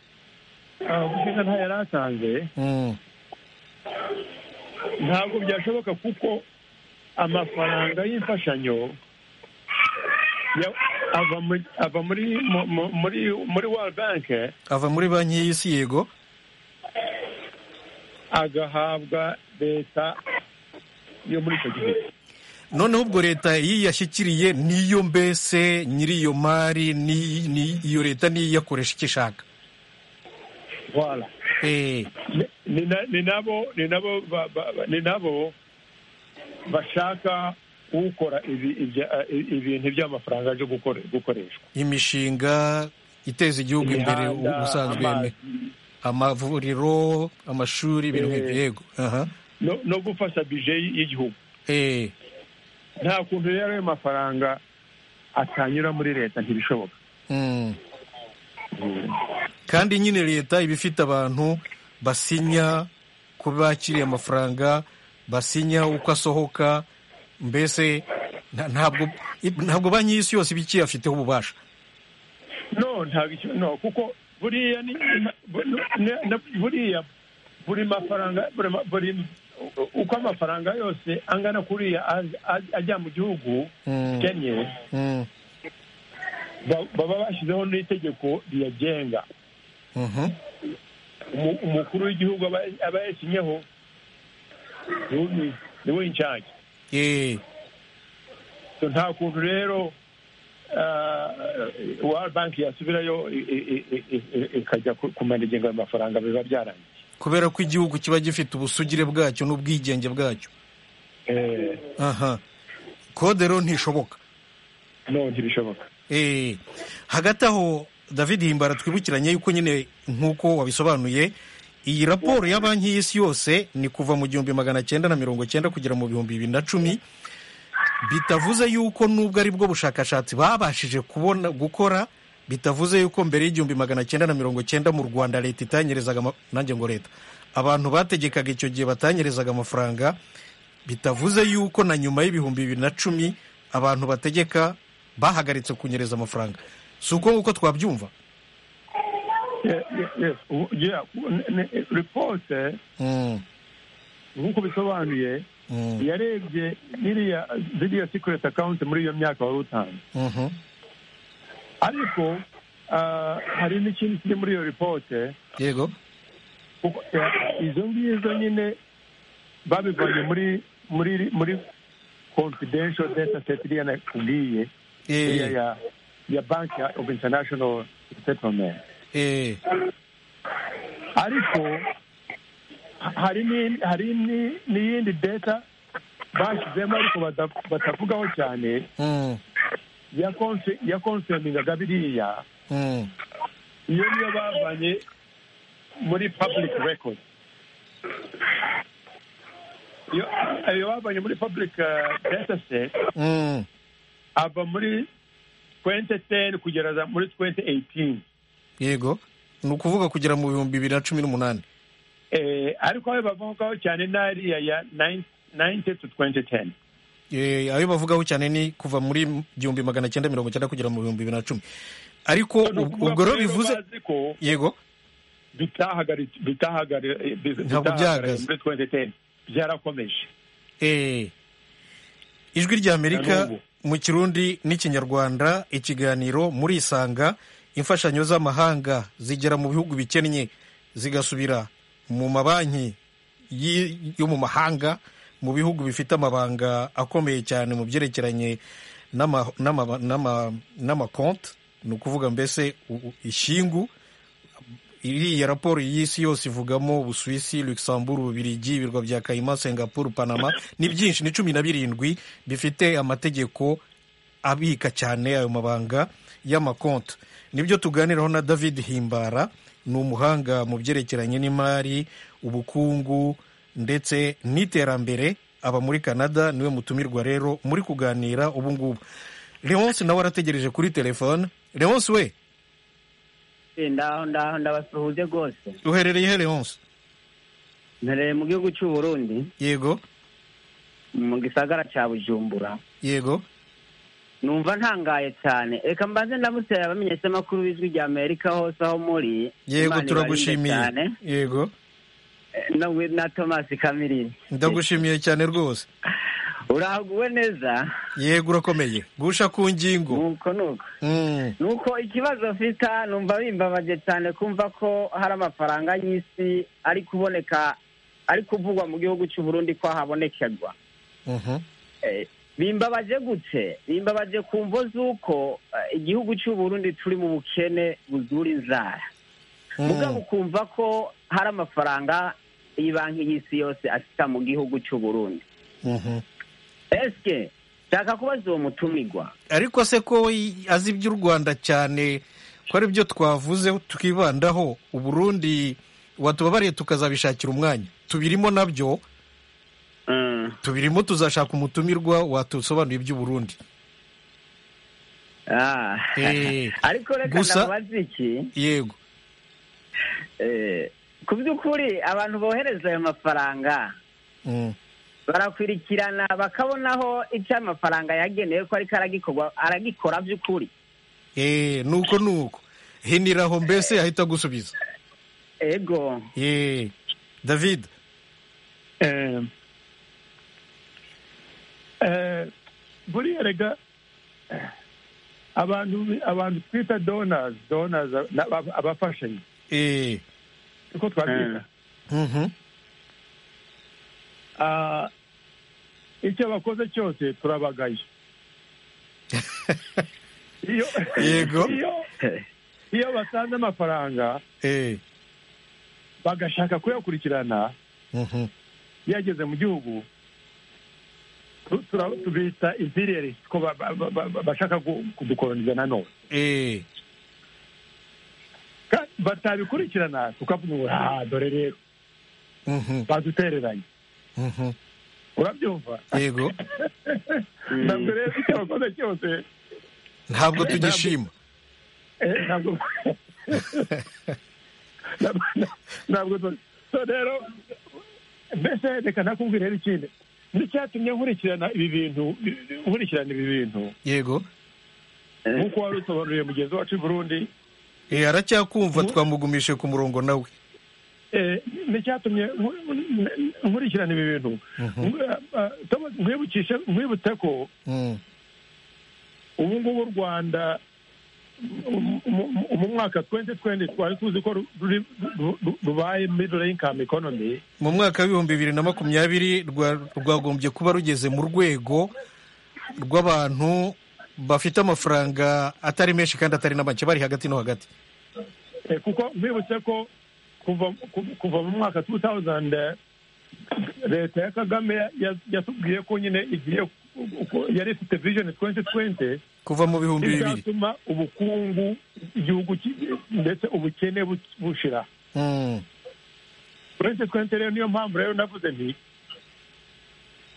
ah, ubushinga nta yari asanze Mm. ntabwo byashoboka kuko amafaranga y'imfashanyo ya- ava mu- ava muri mu- mu- muri muri World Bank ava muri banki y'isi yego agahabwa leta yo muri icyo gihe noneho ubwo leta yiyashyikiriye niyo mbese nyiri iyo mari ni- ni- iyo leta niyo iyakoresha icyo ishaka Voilà. Eh, Ni- ni na- ni nabo ni nabo ba- ba- ba- ni nabo bashaka ukora ibi- ibya- eh, ibintu by'amafaranga byo gukore- gukoreshwa imishinga iteza igihugu imbere Imihanda, ubusanzwe amazi, amavuriro amashuri ibintu Eh. nk'ibyo yego aha no- no gufasha bije y- y'igihugu Eh. nta kuntu rero ayo mafaranga atanyura muri leta ntibishoboka Mm. kandi nyine leta iba ifite abantu basinya ko bakiriye amafaranga basinya uko asohoka mbese nta- ntabwo ntabwo banki y'isi yose iba ikiyafiteho ububasha no ntabwo icyo no kuko buriya ni bu- ne- ne- buriya buri mafaranga buri ma- buri uko amafaranga yose angana kuriya aj- aj- ajya mu gihugu Mm. kenye Mm. ba- baba bashyizeho n'itegeko riyagenga Mhm. Umu- umukuru w'igihugu aba- aba yasinyeho niwe incagi Eh. So, nta kuntu rero World Bank yasubirayo i- i- i- i- i- i- ikajya ku- kumara ingengo y'amafaranga biba byarangiye kubera ko igihugu kiba gifite ubusugire bwacyo n'ubwigenge bwacyo Eh, aha kode rero ntishoboka no ntibishoboka Eh, hagati aho david himbara twibukiranye yuko nyine nk'uko wabisobanuye iyi raporo ya banki y'isi yose ni kuva mu gihumbi magana cyenda na mirongo cyenda kugera mu bihumbi bibiri na cumi bitavuze yuko nubwo ari bwo bushakashatsi babashije kubona gukora bitavuze yuko mbere y'igihumbi magana cyenda na mirongo cyenda mu rwanda leta itanyerezaga ama- nanjye ngo leta abantu bategekaga icyo gihe batanyerezaga amafaranga bitavuze yuko na nyuma y'ibihumbi bibiri na cumi abantu bategeka bahagaritse kunyereza amafaranga si uko nguko twabyumva Eh, ye- yes, ubu- yeah, ubu- ne- ne- report, eh, Mm, nk'uko bisobanuye yarebye ziriya ziriya sikureti akawunti muri iyo myaka wari utanze Mhm. ariko ah, hari n'ikindi kiri muri iyo ripote yego kuko eh, izo ngizo nyine babivanye muri muri muri confidential data set iriya nakubwiye iriya Eh, ya- ya banki ya of international settlement eh, ariko ha- hari ni- hari ni- n'iyindi data bashyizemo ariko bada- batavugaho cyane mm, ya konse- ya konsemingaga biriya mm. iyo niyo bavanye muri public record iyo iyo bavanye muri public eh, data set Mm. ava muri 2010 kugera za- muri 2018 yego ni ukuvuga kugera mu bihumbi bibiri na cumi n'umunani eh, ariko aho bavugaho cyane n'ariya ya 9 90 to 2010 Eh, ayo bavugaho cyane ni kuva muri igihumbi magana cyenda mirongo cyenda kugera mu bihumbi bibiri na cumi ariko Ni ub- ukuvuga ubwo ko rero rero bivuze bazi ko yego bitahagari- bitahagari- eh, bi- Ntabwo bitahagaraye byahagaze. muri 2010 byarakomeje Eh, ijwi ry'amerika Na n'ubu. mu kirundi n'ikinyarwanda ikiganiro murisanga imfashanyo z'amahanga zigera mu bihugu bikennye zigasubira mu mabanki yi- yo mu mahanga mu bihugu bifite amabanga akomeye cyane mu byerekeranye n'ama- n'ama- n'ama- n'amakonti ni ukuvuga mbese u- u- ishyingu iriya raporo y'isi yose ivugamo ubusuwisi luxembourg ububirigi ibirwa bya kayima singapore panama ni byinshi ni cumi na birindwi bifite amategeko abika cyane ayo mabanga y'amakonti nibyo tuganiraho na david himbara ni umuhanga mu byerekeranye n'imari ubukungu ndetse n'iterambere aba muri canada niwe mutumirwa rero muri kuganira ubu ngubu leonce nawe arategereje kuri telefone leonce we ndaho ndaho ndabasuhuze rwose uherereye he leonce mpereye mu gihugu cy'u Burundi yego mu gisagara cya bujumbura yego numva ntangaye cyane reka mbanze ndamutse abamenyesha amakuru b'ijwi rya amerika hose aho muri yego Imana ibarinde turagushimiye cyane. yego Eh, no- na thomas kamirini ndagushimiye cyane rwose urahaguwe neza yego urakomeye gusha ku ngingo nuko nuko Mm, nuko ikibazo mfite numva bimbabaje cyane kumva ko hari amafaranga y'isi ari kuboneka ari kuvugwa mu gihugu cy'u Burundi ko ahabonekerwa mhm, Eh, bimbabaje gute bimbabaje ku mvo z'uko eh, igihugu cy'u Burundi turi mu bukene buzura inzara mm, mugabo ukumva ko hari amafaranga iyi banki y'isi yose asita mu gihugu cy'u Burundi mhm. eske nshaka kubaza uwo mutumirwa ariko se ko i- azi iby'u rwanda cyane ko ari byo twavuze twibandaho uburundi watubabariye tukazabishakira umwanya tubirimo nabyo Mm, tubirimo tuzashaka umutumirwa watusobanura iby'uburundi ah. Eh, ariko reka gusa- ndabaza iki yego eh, ku by'ukuri abantu bohereza ayo mafaranga Mm, barakurikirana bakabonaho icyo ayo mafaranga yagenewe ko ariko aragikorwa aragikora by'ukuri eh, nuko nuko hiniraho mbese ahita agusubiza ego Eh, david Eh, eh, buriya rega eh, abantu abantu twita donors donors na- aba- abafashanyi eh, niko twabyita mhm. Ah, icyo bakoze cyose turabagaye iyo Yego. iyo- iyo basanze amafaranga Eh, bagashaka kuyakurikirana mhm. yageze mu gihugu tu- tura- tubita imperialist ko ba- ba- ba- ba- bashaka gu- kudukoloniza nanone Eh, Ka- batabikurikirana tukavuga ngo "Ah, dore rero mhm, badutereranye mhm. urabyumva yego ntabwo rero icyo bakoze cyose ntabwo tugishima eh, ntabwo ntabwo- ntabwo tu- so rero mbese reka nakubwira rero ikindi n'icyatumye nkurikirana ibi bintu nkurikirana ibi bintu yego nk'uko wari usobanuriye mugenzi wacu i burundi Eh, aracyakumva Mhm. twamugumishe ku murongo nawe nicyatumye nkurikirana ibi bintu mwibukishe mwibutse ko Mm. ubu ngubu u rwanda mu- mu- mu mwaka twendi twendi twari tuzi ko ru- ruri- ru- ru- rubaye middle income economy mu mwaka w'ibihumbi bibiri na makumyabiri rwa- rwagombye kuba rugeze mu rwego rw'abantu bafite amafaranga atari menshi kandi atari na make bari hagati no hagati Eh, kuko mwibutse ko kuva ku- kuva mu mwaka 2000 leta ya kagame ya- ya- yatubwiye ko nyine igiye ku- yari ifite vision 2020 kuva mu bihumbi bibiri izatuma ubukungu igihugu ki- ndetse ubukene bu- bushira Mm. 2020 rero niyo mpamvu rero navuze nti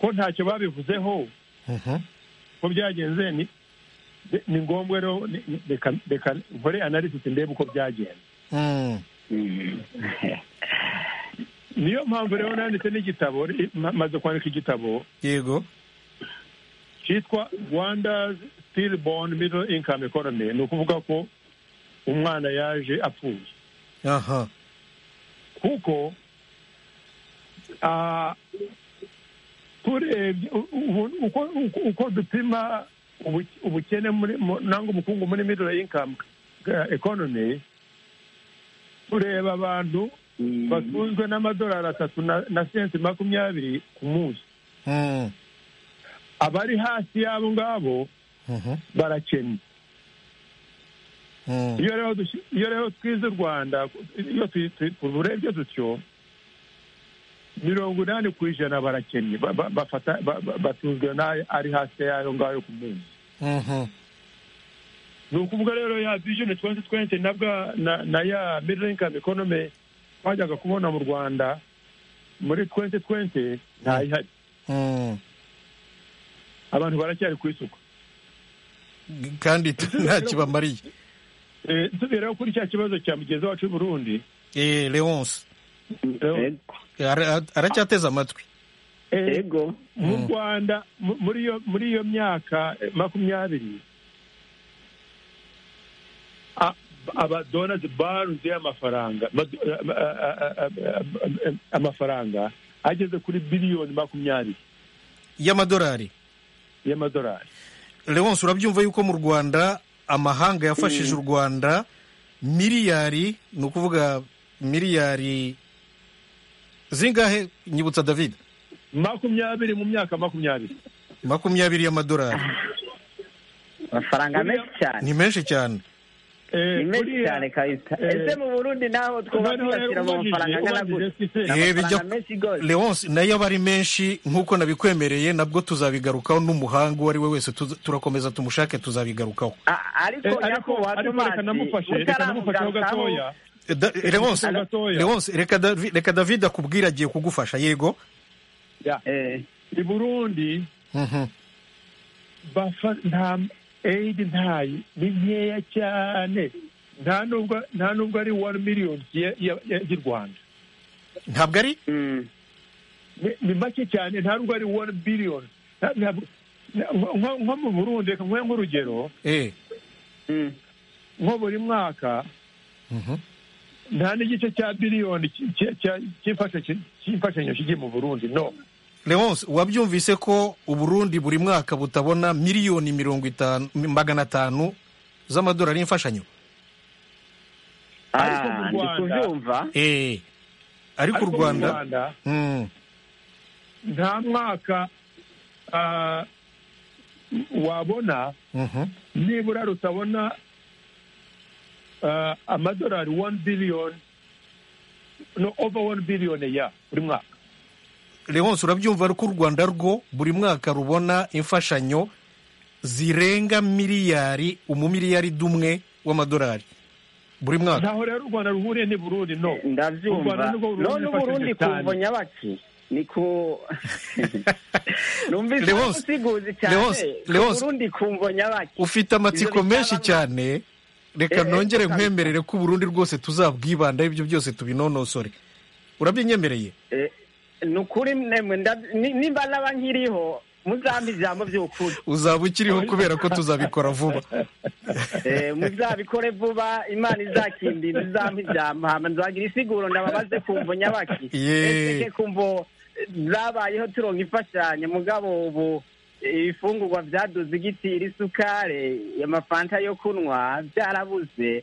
ko ntacyo babivuzeho Mhm. ko byagenze ni ni- ni ngombwa rero ni- ni- reka reka nkore analysis ndebe uko byagenze Mm. niyo mpamvu rero nanditse n'igitabo ri- ma- maze kwandika igitabo yego cyitwa rwanda's stillborn middle income economy ni ukuvuga ko umwana yaje apfuye aha kuko ah, turebye u- u- uko- uko- uko dupima ubu- ubukene muri- mu- nangwa ubukungu muri middle income eh, economy tureba abantu batunzwe n'amadolari atatu na na senti makumyabiri ku munsi Mm. abari hasi y'abo ngabo Mhm. barakennye Mm. iyo rero dushi- iyo rero twize u rwanda iyo twi- twi- tuburebye dutyo mirongo inani ku ijana barakennye ba- ba- bafata ba- ba- batunzwe n'ayo ari hasi y'ayo ngayo ku munsi Mhm. ni ukuvuga rero ya vision 2020 na bwa na, na ya middle income economy twajyaga kubona mu rwanda muri 2020 ntayihari Mm. abantu baracyari ku isuku kandi nta kibamariye Eh, tubiraho kuri cya kibazo cya mugenzi wacu w'i burundi Eh, leonce ara- aracyateze amatwi Eh, ego mu Mm. rwanda mu- muri iyo muri iyo myaka eh, makumyabiri a- abadonazi barunze amafaranga bad- a- a- a- a- a- a- amafaranga ageze kuri biliyoni makumyabiri y'amadolari y'amadolari leonce urabyumva yuko mu rwanda amahanga yafashije u rwanda miliyari ni ukuvuga miliyari zingahe nyibutsa david makumyabiri mu myaka makumyabiri makumyabiri y'amadolari amafaranga menshi cyane ni menshi cyane Eh, ni menshi kuriya- cyane kabisa eh, ese mu burundi naho twuba noneho rero tubashyira mu ubajije- mafaranga angana ubajije gutya ese- Ni Eh, bijya- amafaranga menshi rwose leonce nayo aba ari menshi nk'uko nabikwemereye nabwo tuzabigarukaho n'umuhanga uwo ari we wese tuza- turakomeza tumushake tuzabigarukaho A- ariko Eh, ariko nyakubahwa ariko reka namufashe tomasi reka namufasheho gatoya Eh, da- eh, Leonce, Alo- gatoya. Leonce, reka Davi- reka david akubwira agiye kugufasha yego Ya, eh i burundi Mhm. bafa nta aid ntayi ni nkeya cyane nta nubwo nta nubwo ari wani miliyoni y'u rwanda ntabwo ari mm, Ni- ni make cyane nta nubwo ari wani biliyoni nko mu burundi reka nkore nk'urugero Eh, mm. nko buri mwaka mhm. nta n'igice cya biliyoni ki- ki- cya- cy'imfasha- cy'imfashanyo kijye mu burundi no leonce wabyumvise ko uburundi buri mwaka butabona miliyoni mirongo itanu magana atanu z'amadolari y'imfashanyo Ariko mu Ah, ndi Rwanda- kubyumva Eh, ariko u mu rwanda Mm. nta mwaka ah, wabona Mhm. nibura rutabona ah, amadolari 1 billion no over 1 billion ya buri mwaka leonce urabyumva ko u rwanda rwo buri mwaka rubona imfashanyo zirenga miliyari umumiliyari dumwe w'amadolari buri mwaka ntaho rero u rwanda ruhuriye ni burundi no U ndabyumva Rwanda nirwo Burundi none uburundi yafashije cyane. kumva nyabaki ni ku numvise Leonce, usiguzi cyane Leonce, ku Leonce. Burundi kumva nyabaki ufite amatsiko Ibyo bitaba menshi nka- cyane reka Eh, eh, nongere kabisa. nkwemerere ko uburundi rwose tuzabwibandaho ibyo byose tubinonosore urabinyemereye Eh, ni ukuri nemwe ndab- ni- nimba naba nkiriho muzampa ijambo by'ukuri uzaba ukiriho kubera ko tuzabikora vuba Eh, muzabikore vuba imana izakindinda izampa ijambo hama nzagira isiguro ndababaze kumvo nyabaki Ye. Ese kumvo zabayeho turonka imfashanyo mugabo ubu ibifungurwa byaduze igitira isukari amafanta yo kunywa byarabuze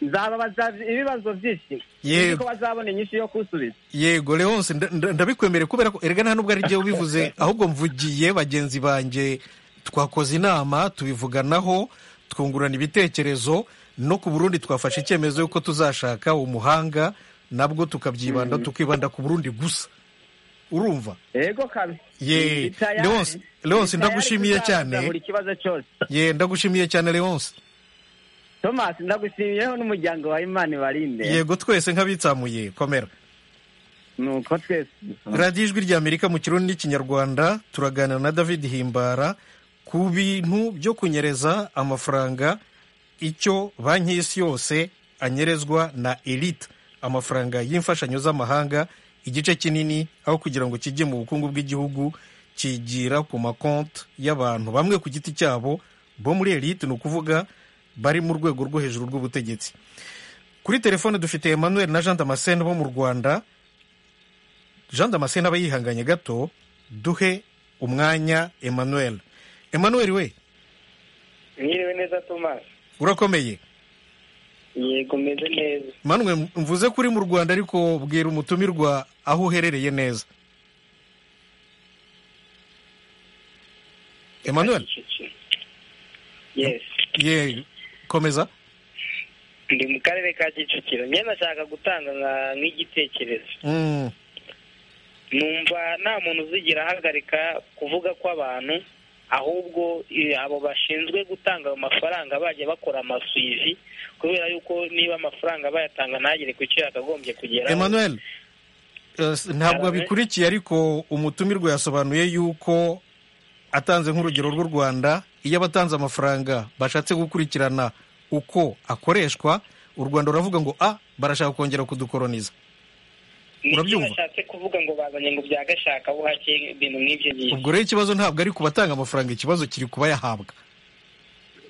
nzababaza ibibazo byinshi Ye. Nzi ko bazabona inyinshi yo kusubiza yego leonce nda- nda- ndabikwemereye kubera ko erega nta nubwo ari jyewe ubivuze ahubwo mvugiye bagenzi banjye twakoze inama tubivuganaho twungurana ibitekerezo no ku burundi twafashe icyemezo y'uko tuzashaka umuhanga nabwo tukabyibanda tukibanda ku burundi gusa urumva yego kabi Ye. Bitayari- Leonce- Leonce, bitayari ndagushimiye cyane. kuzabaza buri kibazo cyose ye ndagushimiye cyane leonce Thomas ndagushimiyeho n'umuryango wa Imana ibarinde yego twese nk'abitsamuye komera nuko twese radiyo ijwi ry'amerika mu kirundi n'ikinyarwanda turaganira na david himbara ku bintu byo kunyereza amafaranga icyo banki y'isi yose anyerezwa na elite amafaranga y'imfashanyo z'amahanga igice kinini aho kugira ngo kijye mu bukungu bw'igihugu kigira ku makonti y'abantu bamwe ku giti cyabo bo muri elite ni ukuvuga bari mu rwego rwo hejuru rw'ubutegetsi kuri telefone dufite emmanuel na jean damascene bo mu rwanda jean damascene aba yihanganye gato duhe umwanya emmanuel emmanuel we mwiriwe neza thomas urakomeye yego meze neza manwe mvuze kuri mu rwanda ariko bwira umutumirwa aho uherereye neza emmanuel yes ye komeza ndi mu karere ka kicukiro njye nashaka gutanga nka- nk'igitekerezo Mm, numva nta muntu uzigira ahagarika kuvuga kw'abantu ahubwo eh, abo bashinzwe gutanga ayo mafaranga bajya bakora amasuivi kubera yuko niba amafaranga bayatanga ntagere ku cyo yakagombye kugeraho emmanuel eh, s- ntabwo Arabe. abikurikiye ariko umutumirwa yasobanuye yuko atanze nk'urugero rw'u rwanda iyo abatanze amafaranga bashatse gukurikirana uko akoreshwa u rwanda ruravuga ngo a barashaka kongera kudukoroniza nicyo urabyumva? bashatse kuvuga ngo bazanye ngo bya gashaka buhake ibintu nk'ibyo ngibyo ubwo rero ikibazo ntabwo ari ku batanga amafaranga ikibazo kiri ku bayahabwa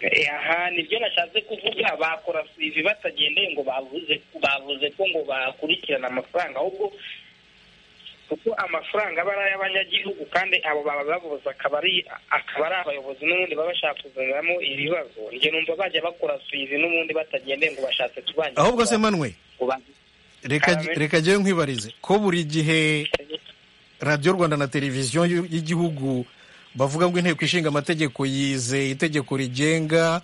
Eh, aha nibyo nashatse kuvuga bakora sivi batagendeye ngo bavuze bavuze ko ngo bakurikirana amafaranga ahubwo kuko amafaranga aba ari ay'abanyagihugu kandi abo baba bavuze akaba ari akaba ari abayobozi n'ubundi baba bashaka kuzaniramo ibibazo njye numva bajya bakora sivi n'ubundi batagendeye ngo bashatse kubangira ahubwo se manwe kubanza reka Amen. reka jyewe nkwibarize ko buri gihe radiyo rwanda na televiziyo y'u- y'igihugu bavuga ngo inteko ishinga amategeko yize itegeko rigenga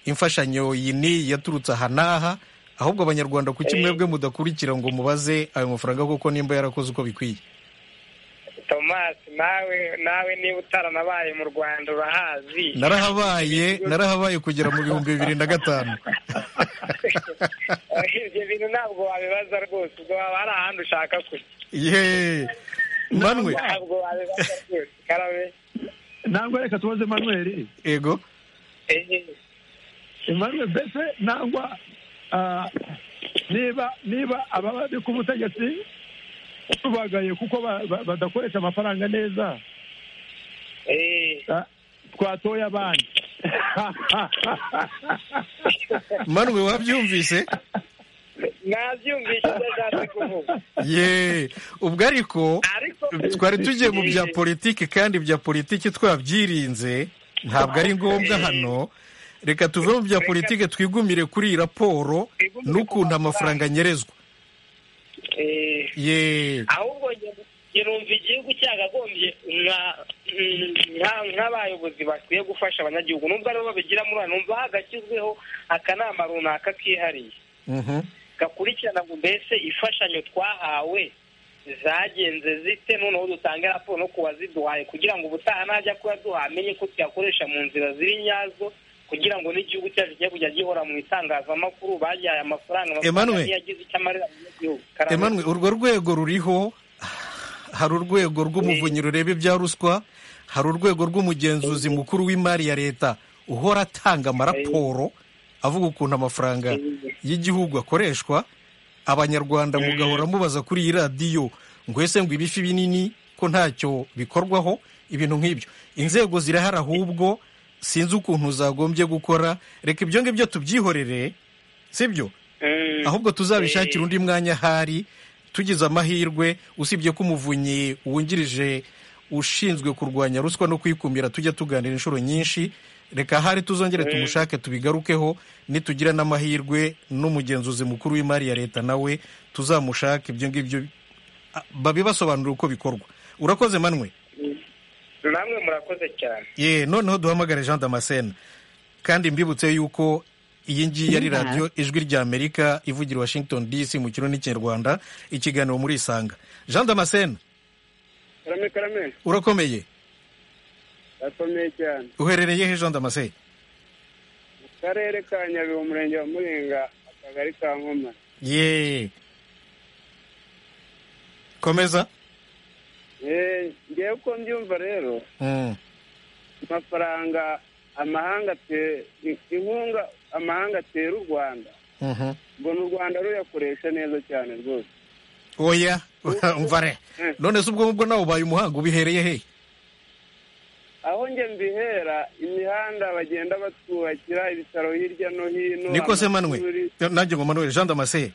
imfashanyo iyi n'iyi yaturutse aha n'aha ahubwo abanyarwanda kuki mwebwe mudakurikira ngo mubaze ayo mafaranga kuko nimba yarakoze uko bikwiye Thomas nawe nawe niba utaranabaye mu Rwanda urahazi narahabaye narahabaye kugera mu bihumbi bibiri na gatanu ibyo bintu ntabwo wabibaza rwose ubwo waba hari ahandi ushaka kujya yeee manwe ntabwo wabibaza rwose karabe nangwa reka tubaze manuel ego ehe emmanuel mbese nangwa ah, niba niba ababa ku butegetsi tubagaye kuko ba- ba- badakoresha amafaranga neza ehe ah, twatoye abandi manwe wabyumvise nabyumvise ibyo ashatse kuvuga yeee ubwo ariko ariko twari tugiye mu bya politiki kandi bya politiki twabyirinze ntabwo ari ngombwa hano reka tuve mu bya politiki twigumire kuri iyi raporo n'ukuntu amafaranga anyerezwa Eh, ye ahubwo njye- njye numva igihugu cyagagombye nka- nka- nk'abayobozi bakwiye gufasha abanyagihugu nubwo aribo babigira muri numva hagashyizweho akanama runaka kihariye Mhm. gakurikirana ngo mbese imfashanyo twahawe zagenze zite noneho dutange raporo no ku waziduhaye kugira ngo ubutaha najya kuyaduha amenye ko tuyakoresha mu nzira ziri nyazo kugira ngo n'igihugu cyacu kijye kujya gihora mu itangazamakuru bagihaye amafaranga amafaranga Emmanuel. niyo yagize icyo amarira mu gihugu Karame. Emmanuel, urwo rwego ruriho hari urwego rw'umuvunyi rureba ibya ruswa hari urwego rw'umugenzuzi mukuru w'imari ya leta uhora atanga amaraporo avuga ukuntu amafaranga y'igihugu akoreshwa abanyarwanda mugahora mubaza kuri iyi radiyo ngo ese ngo ibifi binini ko ntacyo bikorwaho ibintu nk'ibyo inzego zirahari ahubwo sinzi ukuntu zagombye gukora reka ibyo ngibyo tubyihorere sibyo ahubwo tuzabishakira undi mwanya ahari tugize amahirwe usibye ko umuvunyi wungirije ushinzwe kurwanya ruswa no kuyikumira tujya tuganira inshuro nyinshi reka ahari tuzongere tumushake tubigarukeho nitugira n'amahirwe n'umugenzuzi mukuru w'imari ya leta nawe tuzamushake ibyo ngibyo a- babibasobanurire uko bikorwa urakoze manwe namwe murakoze cyane ye noneho duhamagare jean damascene kandi mbibutse yuko iyi ngiyi ari radiyo ijwi ry'amerika ivugira i washington dc mu kiro n'ikinyarwanda ikiganiro muri isanga jean damascene karame karame urakomeye urakomeye cyane uherereye he jean damascene mu karere ka nyabihu umurenge wa muringa akagari ka nkoma ye komeza Eh, ngewe uko mbyumva rero Mm. amafaranga amahanga ate- inkunga amahanga atera u rwanda Mhm. mbona u rwanda ruyakoresha neza cyane rwose oya mvare Mm. none se ubwo ngubwo nawe ubaye umuhanga ubihereye he aho njye mbihera imihanda bagenda batwubakira ibitaro hirya no hino niko se amashuri. manwe nanjye ngo manwe jean damascene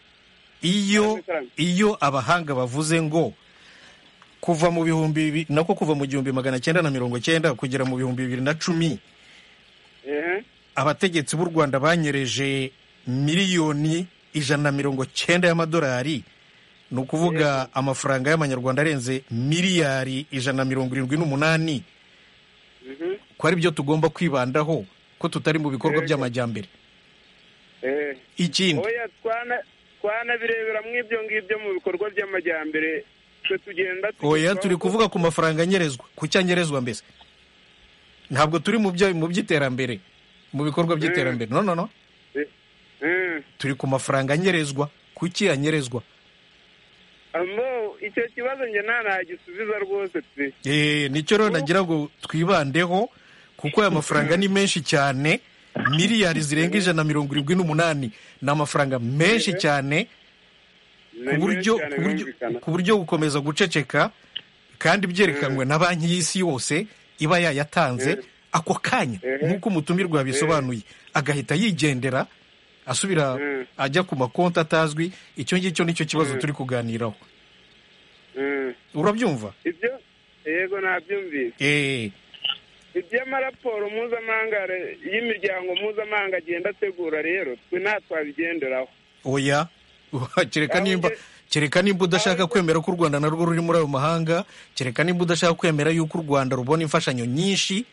Karame, iyo karame. iyo abahanga bavuze ngo kuva mu bihumbi bibi- nako kuva mu gihumbi magana cyenda na mirongo cyenda kugera mu bihumbi bibiri na cumi Ehe. abategetsi b'u rwanda banyereje miliyoni ijana na mirongo cyenda y'amadolari ni ukuvuga amafaranga y'amanyarwanda arenze miliyari ijana na mirongo irindwi n'umunani Mhm. ko ari byo tugomba kwibandaho ko tutari mu bikorwa Yego. by'amajyambere Ehe. ikindi oya twana twanabirebera mu ibyo ngibyo mu bikorwa by'amajyambere twe tugenda tugezwaho oya turi kuvuga ku mafaranga anyerezwa ku cyo anyerezwa mbese ntabwo turi mu byo mu by'iterambere mu bikorwa by'iterambere no no no Eh. turi ku mafaranga anyerezwa ku cyo anyerezwa ambo icyo kibazo njye nta nagisubiza rwose pe Eh, nicyo rero nagira ngo twibandeho kuko aya mafaranga ni menshi cyane miliyari zirenga ijana na mirongo irindwi n'umunani ni amafaranga menshi cyane ku buryo ku buryo- ku buryo gukomeza guceceka kandi byerekanwe na banki y'isi yose iba yayatanze ako kanya Mhm. nk'uko umutumirwa yabisobanuye agahita yigendera asubira Mhm. ajya ku makonti atazwi icyo ngicyo nicyo kibazo turi kuganiraho urabyumva ibyo yego nabyumvise Eh, iby'amaraporo mpuzamahanga re- y'imiryango mpuzamahanga agenda ategura rero twe nta twabigenderaho oya kereka Aho nimba njye- kereka nimba udashaka aho njye- kwemera ko u rwanda narwo ruri muri ayo mahanga kereka nimba udashaka kwemera yuko u rwanda rubona imfashanyo nyinshi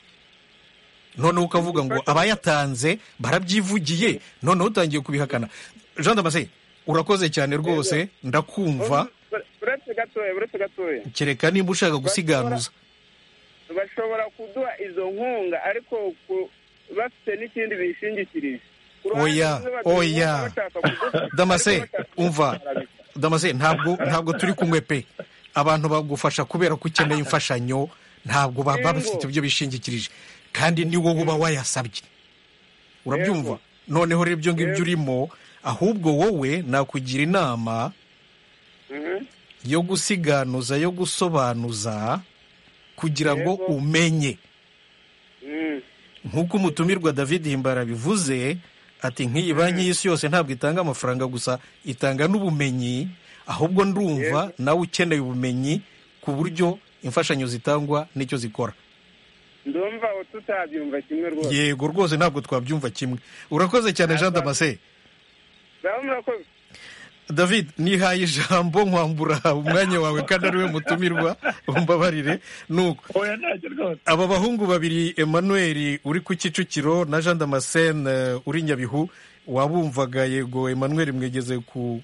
noneho ukavuga ngo abayatanze barabyivugiye noneho utangiye kubihakana jean damascene urakoze cyane rwose ndakumva uretse gatoya uretse gatoya kereka nimba ushaka gusiganuza bashobora kuduha izo nkunga ariko ku- bafite n'ikindi bishingikirije Ku ruhande Oya, rumwe baduha oya. inkunga bashaka kuduha- Damascene, ariko bashaka umva. kuduha- damase ntabwo ntabwo turi kumwe pe abantu bagufasha kubera ko ukeneye imfashanyo ntabwo baba Yego. bafite ibyo bishingikirije kandi ni wowe uba wayasabye urabyumva noneho rero ibyo ngibyo Yego. urimo ahubwo wowe nakugira inama Mhm. yo gusiganuza yo gusobanuza kugira ngo Yego. umenye Mm. nk'uko umutumirwa david himbara bivuze ati nk'iyi banki y'isi yose ntabwo itanga amafaranga gusa itanga n'ubumenyi ahubwo ndumva nawe ukeneye ubumenyi ku buryo imfashanyo zitangwa n'icyo zikora ndumva aho tutabyumva kimwe rwose yego rwose ntabwo twabyumva kimwe urakoze cyane jean damascene Ngaho murakoze david nihaye ijambo nkwambura umwanya wawe kandi ari we mutumirwa umbabarire nuko oya ntacyo rwose aba bahungu babiri emmanuel uri ku kicukiro na jean damascene eh, uri nyabihu wabumvaga yego emmanuel mwegeze ku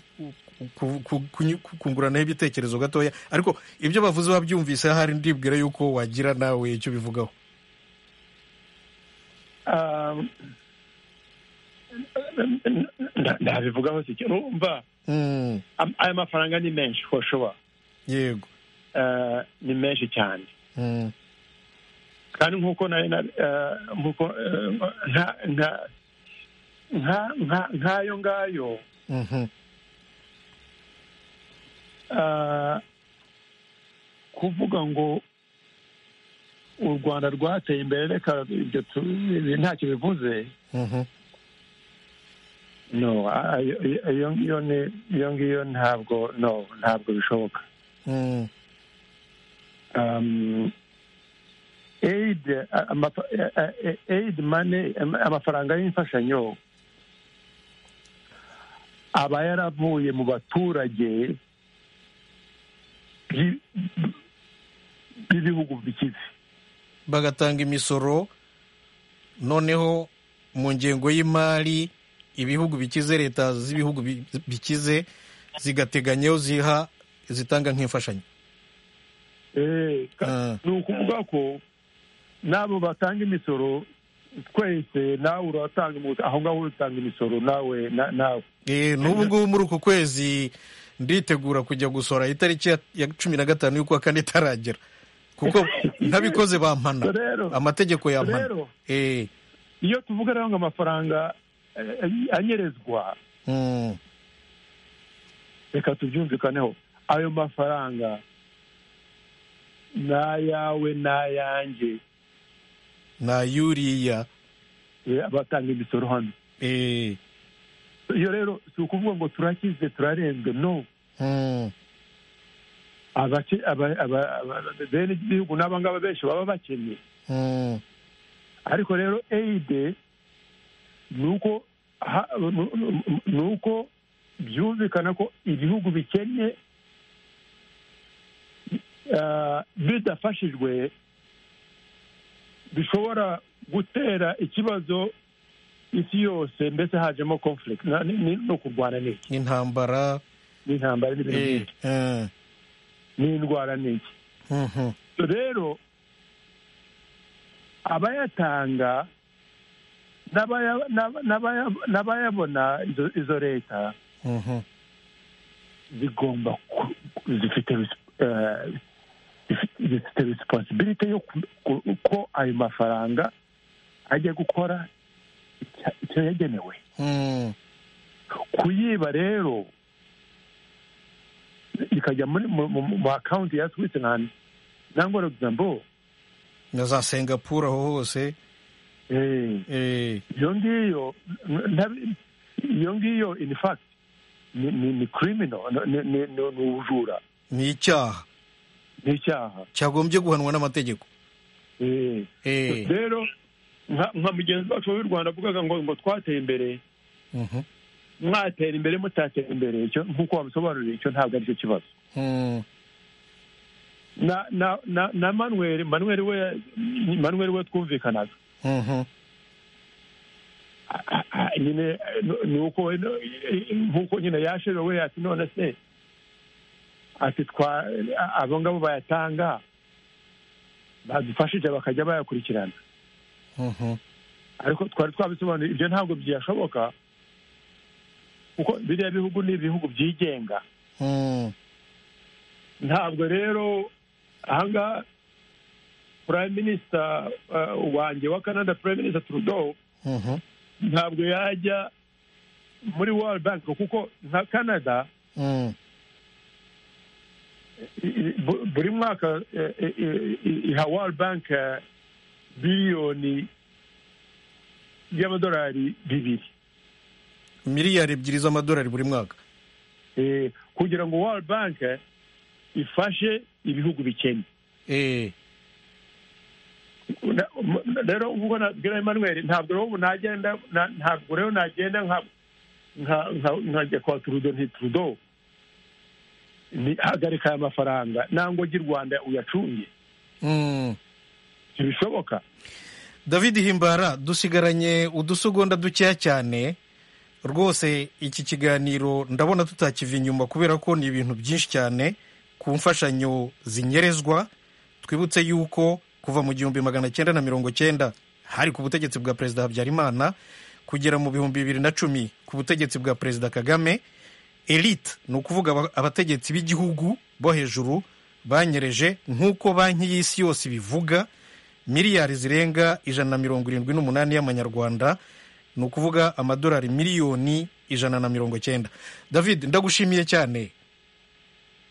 ku- ku- kunyu- kunguranaho ibitekerezo gatoya ariko ibyo bavuze wabyumvise ahari ndibwira yuko wagira nawe icyo bivugaho Ah, n- n- n- ndabivugaho si cyo urumva Mm, am- aya mafaranga ni menshi for sure yego Eh, ni menshi cyane Mm, kandi nk'uko na- na- eh, nk'uko eh, nka- nka- nka- nka- nk'ayo ngayo mhm, ah, kuvuga ngo u rwanda rwateye imbere reka ibyo tu- ibi ntacyo bivuze Mhm. no a- ayo- iyo ngiyo ni- iyo ngiyo ntabwo no ntabwo bishoboka Mm. um, aid a- amafa- a- a- aid money am- amafaranga y'imfashanyo aba yaravuye mu baturage b'i- b'ibihugu bikize bagatanga imisoro noneho mu ngengo y'imari ibihugu bikize leta z'ibihugu bi- bikize zigateganyaho ziha zitanga nk'imfashanyo Eh, ka- Ah. ni ukuvuga ko n'abo batanga imisoro twese nawe uratanga imu- aho ngaho utanga imisoro nawe na- nawe Eh, n'ubu ngubu muri uku kwezi nditegura kujya gusora itariki ya- ya cumi na gatanu y'ukwa kane itaragera kuko ntabikoze bampana Rero- amategeko yampana rero. Eh, iyo tuvuga rero ngo amafaranga eh, anyerezwa mm, reka tubyumvikaneho ayo mafaranga ni ayawe n'ayanjye nayuriya eh, abatanga imisoro hano Eh, iyo rero si ukuvuga ngo turakize turarenzwe no mm, abake- aba- aba- aba- bene igihugu n'aba ngaba benshi baba bakennye mm, ariko rero eyide ni uko ha- nu- nu- ni uko byumvikana ko ibihugu bikennye ah, bidafashijwe bishobora gutera ikibazo isi yose mbese hajemo conflict na- ni- ni- no kurwana n'iki intambara n'intambara n'ibintu eh, byinshi eh, n'indwara n'iki mhm. rero abayatanga n'abaya- n'aba- n'abaya- n'abayabona izo- izo leta Mhm. zigomba ku- zifite eh, zifite- zifite responsibility yo ku- ku- ko ayo mafaranga ajya gukora icya- icyo yagenewe Mm. kuyiba rero ikajya muri mu- mu mu akawunti ya switzerland nangwa luxembourg na za singapore aho hose eh, eh, iyo ngiyo nta- iyo ngiyo in fact ni ni ni criminal ni- ni ni- ni ni ubujura ni icyaha ni icyaha cyagombye guhanwa n'amategeko Eh. Eh, rero nka nka mugenzi wacu w'u rwanda avugaga ngo ngo twateye imbere mhm. mwatera imbere mutatera imbere icyo nk'uko wabisobanuriye icyo ntabwo ari cyo kibazo Mm. na na na na manuel manuel we manuel we twumvikanaga Mhm. Ah, ah, nyine eh, nu- ni uko we no- eh, nk'uko nyine yashirira we ati none se ati twa eh, abo ngabo bayatanga badufashije bakajya bayakurikirana Mhm. ariko twari twabisobanuye ibyo ntabwo byashoboka kuko biriya bihugu ni ibihugu byigenga Mm. ntabwo rero ahangaha prime minister eh, wanjye wa canada prime minister trudeau Mhm. ntabwo yajya muri world bank kuko nka canada Mm. i- i- bu- buri mwaka eh, eh, eh, iha world bank eh, biliyoni y'amadolari bibiri miliyari ebyiri z'amadolari buri mwaka Eh, kugira ngo world bank eh, ifashe ibihugu bikennye Eh, Na- m- rero ubwo nabwira emmanuel ntabwo rero ubu nagenda na- ntabwo rero nagenda nka- nka- nka- nkajya kwa turudo nti turudo ni hagarika aya mafaranga nangwa ujye i rwanda uyacunge mm. ntibishoboka david himbara dusigaranye udusegonda dukeya cyane rwose iki kiganiro ndabona tutakiva inyuma kubera ko ni ibintu byinshi cyane ku mfashanyo zinyerezwa twibutse yuko kuva mu gihumbi magana cyenda na mirongo cyenda hari ku butegetsi bwa perezida habyarimana kugera mu bihumbi bibiri na cumi ku butegetsi bwa perezida kagame elite ni ukuvuga aba- abategetsi b'igihugu bo hejuru banyereje nk'uko banki y'isi yose ibivuga miliyari zirenga ijana na mirongo irindwi n'umunani y'amanyarwanda ni ukuvuga amadolari miliyoni ijana na mirongo cyenda david ndagushimiye cyane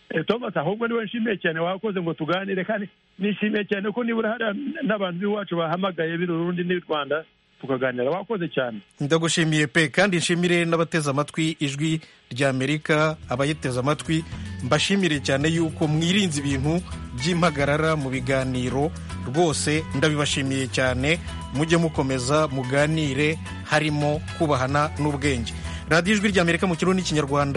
Eh, thomas ahubwo niwe nshimiye cyane wakoze ngo tuganire kandi nishimiye cyane ko nibura hari n'abantu b'iwacu bahamagaye b'urundi n'i rwanda tukaganira wakoze cyane ndagushimiye pe kandi nshimire n'abateze amatwi ijwi ry'amerika abayiteze amatwi mbashimire cyane yuko mwirinze ibintu by'impagarara mu biganiro rwose ndabibashimiye cyane mujye mukomeza muganire harimo kubahana n'ubwenge radiyo ijwi ry'amerika mu kirundi n'ikinyarwanda